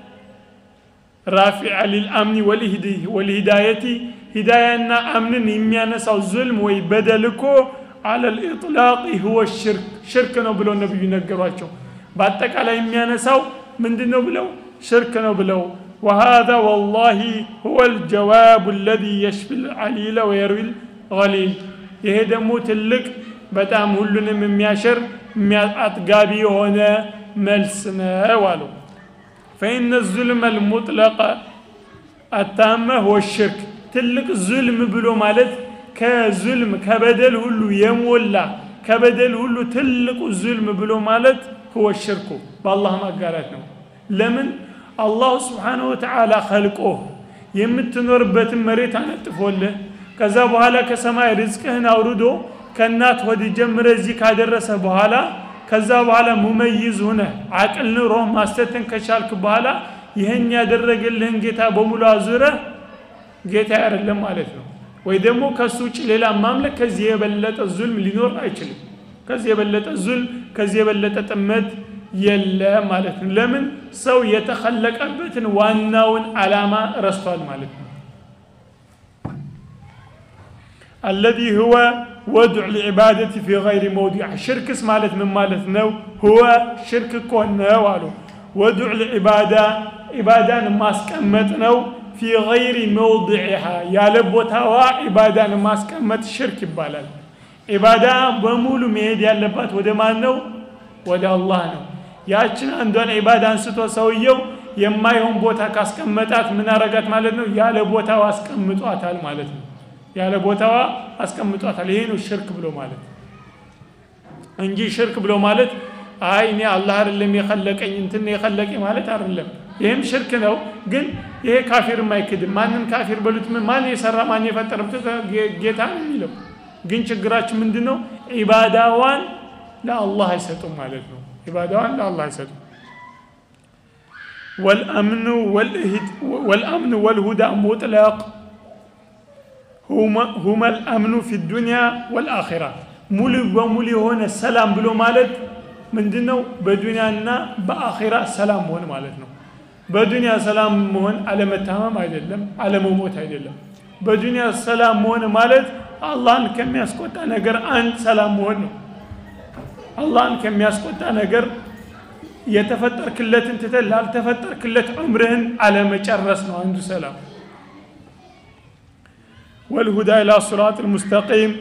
S1: ራፊዐ ሊልአምኒ ወልሂዳየቲ ሂዳያና አምንን የሚያነሳው ዙልም ወይ በደል እኮ አለ ልኢጥላቅ ሁወ ሽርክ ሽርክ ነው ብለው ነቢዩ ነገሯቸው በአጠቃላይ የሚያነሳው ምንድን ነው ብለው ሽርክ ነው ብለው وهذا والله هو الجواب الذي يشفي العليل ويروي الغليل ይሄ ደግሞ ትልቅ በጣም ሁሉንም የሚያሽር አጥጋቢ የሆነ መልስ ነው አሉ ፈኢነ ዙልመ ልሙጥለቀ አታመ ሁወ ሽርክ ትልቅ ዙልም ብሎ ማለት ከዙልም ከበደል ሁሉ የሞላ ከበደል ሁሉ ትልቁ ዙልም ብሎ ማለት ህወ ሽርኩ በአላህ ማጋራት ነው ለምን አላሁ ስብሓንሁ ወተዓላ ኸልቆህ የምትኖርበትን መሬት አነጥፎልህ ከዛ በኋላ ከሰማይ ርዝቅህን አውርዶ ከእናት ሆድ ጀምረ እዚህ ካደረሰ በኋላ ከዛ በኋላ ሙመይዝ ሁነ አቅል ኑሮህ ማስተትን ከቻልክ በኋላ ይህን ያደረገልህን ጌታ በሙሉ አዙረህ ጌታ አይደለም ማለት ነው ወይ ደግሞ ከሱ ውጭ ሌላ ማምለክ ከዚህ የበለጠ ዙልም ሊኖር አይችልም ከዚህ የበለጠ ዙልም ከዚህ የበለጠ ጥመት የለም ማለት ነው ለምን ሰው የተኸለቀበትን ዋናውን ዓላማ ረስቷል ማለት ነው الذي هو وضع العبادة في غير موضع شركس مالت من مالت نو هو شرك كون نو وضع العبادة عبادة ماسكمت نو في غير موضعها يا لبوتها عبادة ماسكمت شرك يبالال عبادة بمولو ميد ያለባት ወደ ማን ነው ወደ አላህ ነው ያችን አንዷን ዒባዳ አንስቶ ሰውየው የማይሆን ቦታ ካስቀመጣት ምን አረጋት ማለት ነው ያለ ቦታው አስቀምጧታል ማለት ነው ያለ ቦታዋ አስቀምጧታል ይሄ ነው ሽርክ ብሎ ማለት እንጂ ሽርክ ብሎ ማለት አይ እኔ አላህ አይደለም የኸለቀኝ እንትን የኸለቀኝ ማለት አይደለም ይህም ሽርክ ነው ግን ይሄ ካፊርም አይክድም ማንን ካፊር በሉት ማን የሰራ ማን የፈጠረ ጌታ ነው የሚለው ግን ችግራችን ምንድን ነው ዒባዳዋን ለአላህ አይሰጡም ማለት ነው ዒባዳዋን ለአላህ አይሰጡም والأمن والأمن والهدى مطلق هما, هما الأمن في الدنيا والآخرة ሙሉ በሙሉ የሆነ ሰላም ብሎ ማለት ምንድን ነው በዱንያና በአኺራ ሰላም መሆን ማለት ነው በዱንያ ሰላም መሆን አለመታመም አይደለም አለመሞት አይደለም በዱንያ ሰላም መሆን ማለት አላህን ከሚያስቆጣ ነገር አንድ ሰላም መሆን ነው አላህን ከሚያስቆጣ ነገር የተፈጠርክለትን ትተህ ላልተፈጠርክለት ዑምርህን አለመጨረስ ነው አንዱ ሰላም ወልሁዳ ኢላ ሲራጥ ልሙስተቂም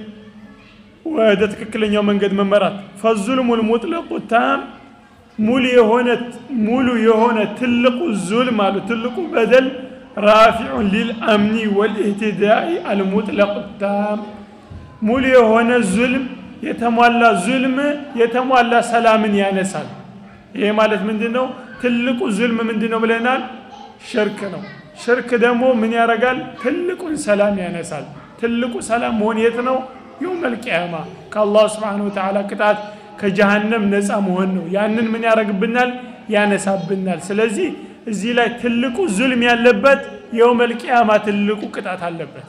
S1: ወደ ትክክለኛው መንገድ መመራት ፈዙልሙ ልሙጥለቁ ታም ሙሉ የሆነ ሙሉ የሆነ ትልቁ ዙልም አሉ ትልቁ በደል ራፊዑን ሊልአምኒ ወልኢህትዳኢ አልሙጥለቁ ታም ሙሉ የሆነ ዙልም የተሟላ ዙልም የተሟላ ሰላምን ያነሳል ይሄ ማለት ምንድን ነው ትልቁ ዙልም ምንድን ነው ብለናል ሽርክ ነው ሽርክ ደግሞ ምን ያደርጋል ትልቁን ሰላም ያነሳል ትልቁ ሰላም መሆን የት ነው የውም አልቅያማ ከአላህ ስብሓን ወተዓላ ቅጣት ከጀሃነም ነፃ መሆን ነው ያንን ምን ያደረግብናል ያነሳብናል ስለዚህ እዚህ ላይ ትልቁ ዙልም ያለበት የውም አልቅያማ ትልቁ ቅጣት አለበት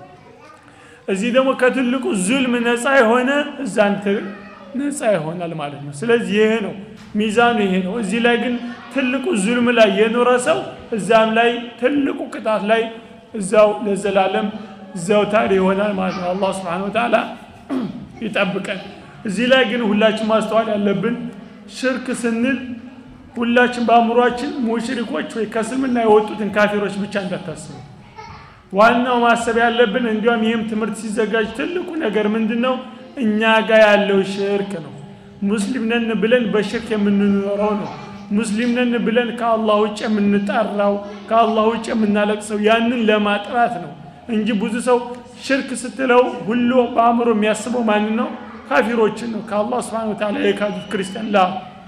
S1: እዚህ ደግሞ ከትልቁ ዙልም ነፃ የሆነ እዛን ነፃ ይሆናል ማለት ነው ስለዚህ ይሄ ነው ሚዛኑ ይሄ ነው እዚህ ላይ ግን ትልቁ ዙልም ላይ የኖረ ሰው እዛም ላይ ትልቁ ቅጣት ላይ እዛው ለዘላለም ዘውታሪ ይሆናል ማለት ነው አላህ ስብሓን ወተዓላ ይጠብቀን እዚህ ላይ ግን ሁላችን ማስተዋል ያለብን ሽርክ ስንል ሁላችን በአእምሯችን ሙሽሪኮች ወይ ከእስልምና የወጡትን ካፊሮች ብቻ እንዳታስቡ ዋናው ማሰብ ያለብን እንዲያውም ይህም ትምህርት ሲዘጋጅ ትልቁ ነገር ምንድን ነው እኛ ጋር ያለው ሽርክ ነው ሙስሊም ነን ብለን በሽርክ የምንኖረው ነው ሙስሊም ነን ብለን ከአላህ ውጭ የምንጠራው ከአላህ ውጭ የምናለቅሰው ያንን ለማጥራት ነው እንጂ ብዙ ሰው ሽርክ ስትለው ሁሉ በአእምሮ የሚያስበው ማን ነው ካፊሮችን ነው ከአላህ ስብሓን ወተዓላ የካዱት ክርስቲያን ላ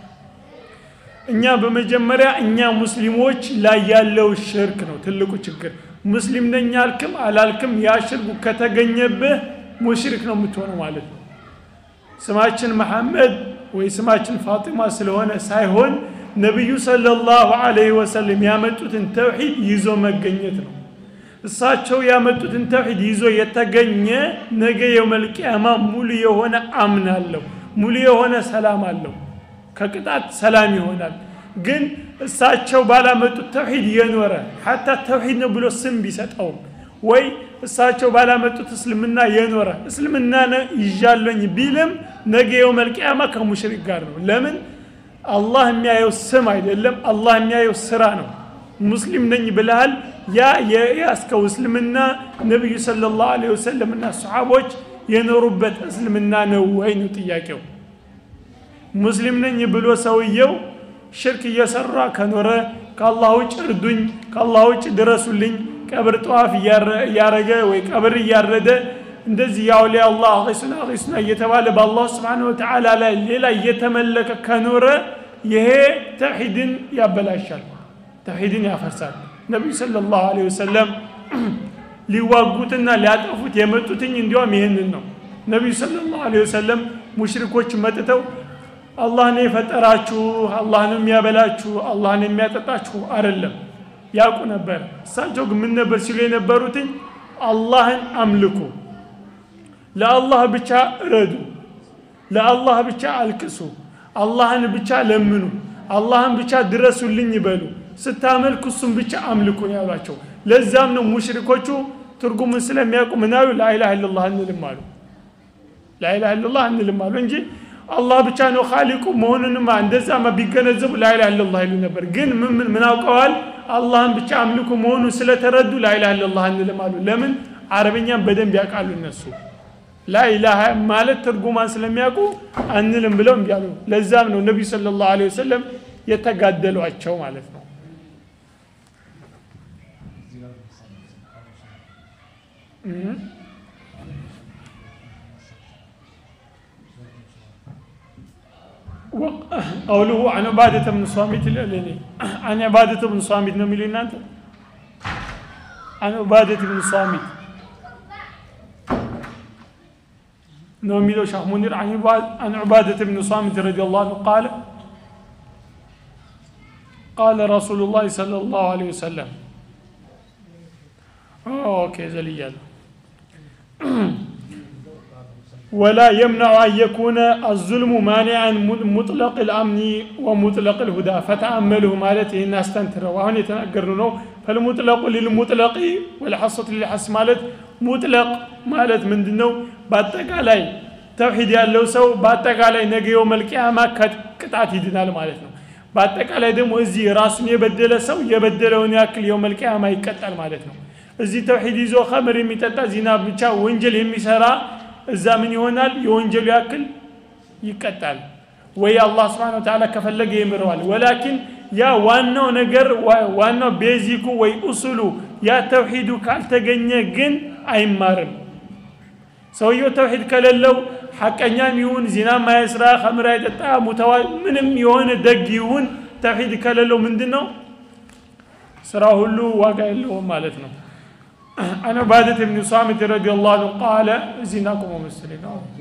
S1: እኛ በመጀመሪያ እኛ ሙስሊሞች ላይ ያለው ሽርክ ነው ትልቁ ችግር ሙስሊም ነኝ አልክም አላልክም ያ ሽርኩ ከተገኘብህ ሙሽሪክ ነው የምትሆነው ማለት ነው ስማችን መሐመድ ወይ ስማችን ፋጢማ ስለሆነ ሳይሆን ነቢዩ ሰለላሁ ዐለይሂ ወሰለም ያመጡትን ተውሂድ ይዞ መገኘት ነው እሳቸው ያመጡትን ተውሂድ ይዞ የተገኘ ነገ የውመልቅያማ ሙሉ የሆነ አምን አለው ሙሉ የሆነ ሰላም አለው ከቅጣት ሰላም ይሆናል ግን እሳቸው ባላመጡት ተውሂድ የኖረ ሐታ ተውሂድ ነው ብሎ ስም ቢሰጠውም ወይ እሳቸው ባላመጡት እስልምና የኖረ እስልምና ይዣለኝ ቢልም ነገ የውመልቅያማ ከሙሽሪክ ጋር ነው ለምን አላህ የሚያየው ስም አይደለም አላህ የሚያየው ስራ ነው ሙስሊም ነኝ ብልሃል ያ የያዝከው እስልምና ነቢዩ ስለ ላሁ ለ ወሰለም እና ሰሓቦች የኖሩበት እስልምና ነው ወይ ነው ጥያቄው ሙስሊም ነኝ ብሎ ሰውየው ሽርክ እየሰራ ከኖረ ከአላህ ውጭ እርዱኝ ከአላህ ውጭ ድረሱልኝ ቀብር ጠዋፍ እያረገ ወይ ቀብር እያረደ እንደዚህ የአውሊያ አላህ ሱና ሱና እየተባለ በአላህ ስብሓን ወተዓላ ላይ ሌላ እየተመለከ ከኖረ ይሄ ተውሒድን ያበላሻል ተውሒድን ያፈርሳል ነቢዩ ስለ ላሁ ወሰለም ሊዋጉትና ሊያጠፉት የመጡትኝ እንዲያውም ይህንን ነው ነቢዩ ስለ ላሁ ወሰለም ሙሽሪኮች መጥተው አላህ ነው የፈጠራችሁ አላህ ነው የሚያበላችሁ አላህ ነው የሚያጠጣችሁ አይደለም ያውቁ ነበር እሳቸው ግን ምን ነበር ሲሉ የነበሩትኝ አላህን አምልኩ ለአላህ ብቻ እረዱ ለአላህ ብቻ አልቅሱ አላህን ብቻ ለምኑ አላህን ብቻ ድረሱልኝ ይበሉ ስታመልኩ እሱም ብቻ አምልኩ ነው ያሏቸው ለዛም ነው ሙሽሪኮቹ ትርጉሙን ስለሚያውቁ ምናሉ ላኢላha ኢላላህ እንልም አሉ ላኢላha ኢላላህ እንልም አሉ እንጂ አላህ ብቻ ነው ካሊቁ መሆኑንማ እንደዛማ ቢገነዘቡ ላኢላha ኢላላህ ይሉ ነበር ግን ምን ምን አውቀዋል አላህን ብቻ አምልኩ መሆኑን ስለተረዱ ላኢላha ኢላላህ እንልም አሉ ለምን አረበኛን በደንብ ያውቃሉ እነሱ ላኢላሃ ማለት ትርጉማን ስለሚያውቁ አንልም ብለው እምቢ አሉ ለዛም ነው ነቢዩ ስለ ላሁ ወሰለም የተጋደሏቸው ማለት ነው قوله عن عبادة بن صامت الأليني عن عبادة بن صامت نميل أنت عن عبادة بن صامت نميل شيخ منير عن عن عبادة بن صامت رضي الله عنه قال قال رسول الله صلى الله عليه وسلم اوكي زليال ولا يمنع أن يكون الظلم مانعا مطلق الأمن ومطلق الهدى فتأمله مالته الناس تنتر وهنا يتنقرنه فالمطلق للمطلق والحصة للحس مالت مطلق مالت من دنو باتك علي توحيد ያለው ሰው በአጠቃላይ ነገ የው መልቅያማ ቅጣት ይድናል ማለት ነው በአጠቃላይ ደግሞ እዚህ ራሱን የበደለ ሰው የበደለውን ያክል የው መልቅያማ ይቀጣል ማለት ነው እዚህ ተውሂድ ይዞ ከምር የሚጠጣ ዚና ብቻ ወንጀል የሚሰራ እዛ ምን ይሆናል የወንጀሉ ያክል ይቀጣል ወይ አላህ ስብሓን ተዓላ ከፈለገ ይምረዋል ወላኪን ያ ዋናው ነገር ዋናው ቤዚኩ ወይ ኡሱሉ ያ ተውሂዱ ካልተገኘ ግን አይማርም ሰውየው ተውሂድ ከሌለው ሐቀኛም ይሁን ዚና ማይስራ ከምር አይጠጣ ሙተዋ ምንም የሆነ ደግ ይሁን ተውሂድ ከሌለው ምንድን ነው ስራ ሁሉ ዋጋ የለውም ማለት ነው عن عبادة بن صامت رضي الله عنه قال زيناكم ومسلين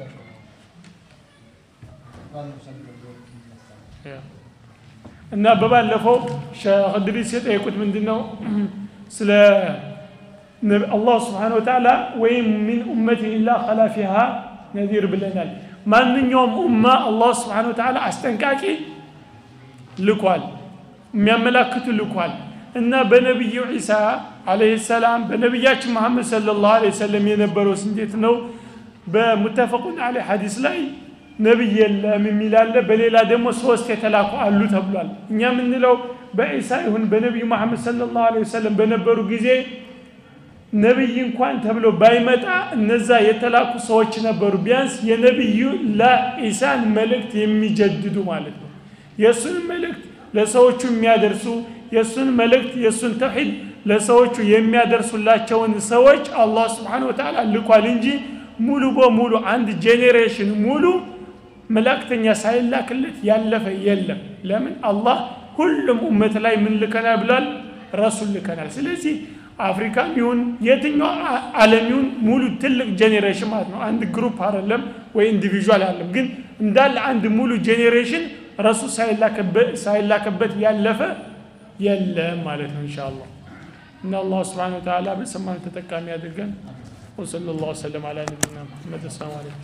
S1: እና በባለፈው ሸህ ድሪስ የጠየቁት ምንድን ነው ስለ አላህ ስብሓን ወተዓላ ወይም ሚን ኡመት ኢላ ከላ ፊሃ ነዚር ብለናል ማንኛውም ኡማ አላህ ስብሓን ወተዓላ አስጠንቃቂ ልኳል የሚያመላክቱ ልኳል እና በነቢዩ ዒሳ አለህ ሰላም በነቢያችን መሐመድ ስለ ላሁ ሰለም የነበረው እንዴት ነው በሙተፈቁን አለ ሐዲስ ላይ ነቢይ የለም የሚላለ በሌላ ደግሞ ሶስት የተላኩ አሉ ተብሏል እኛ የምንለው በዒሳ ይሁን በነቢዩ መሐመድ ስለ ላሁ ሰለም በነበሩ ጊዜ ነቢይ እንኳን ተብሎ ባይመጣ እነዛ የተላኩ ሰዎች ነበሩ ቢያንስ የነቢዩ ለኢሳን መልእክት የሚጀድዱ ማለት ነው የእሱን መልእክት ለሰዎቹ የሚያደርሱ የእሱን መልእክት የእሱን ተውሒድ ለሰዎቹ የሚያደርሱላቸውን ሰዎች አላህ ስብሓን ወተዓላ ልኳል እንጂ ሙሉ በሙሉ አንድ ጄኔሬሽን ሙሉ መላእክተኛ ሳይላክለት ያለፈ የለም ለምን አላህ ሁሉም ኡመት ላይ ምን ልከናል ብሏል ረሱል ልከናል ስለዚህ አፍሪካም ይሁን የትኛው ዓለም ይሁን ሙሉ ትልቅ ጄኔሬሽን ማለት ነው አንድ ግሩፕ አይደለም ወይ ኢንዲቪዥዋል አለም ግን እንዳለ አንድ ሙሉ ጄኔሬሽን ረሱል ሳይላከበት ያለፈ የለም ማለት ነው እንሻ አላህ እና አላህ ስብሓን ወተዓላ በሰማን ተጠቃሚ አድርገን وصلى الله وسلم على نبينا محمد السلام عليكم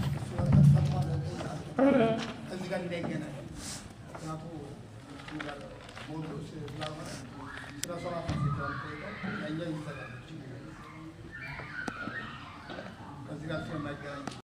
S3: እዚህ ጋር እንዳይገናኝ ምክንያቱ ሞዱ ስላልሆነ ስለ ሶላት ነው ያኛው ይሰጣል ከዚህ ጋር ስለማይገናኝ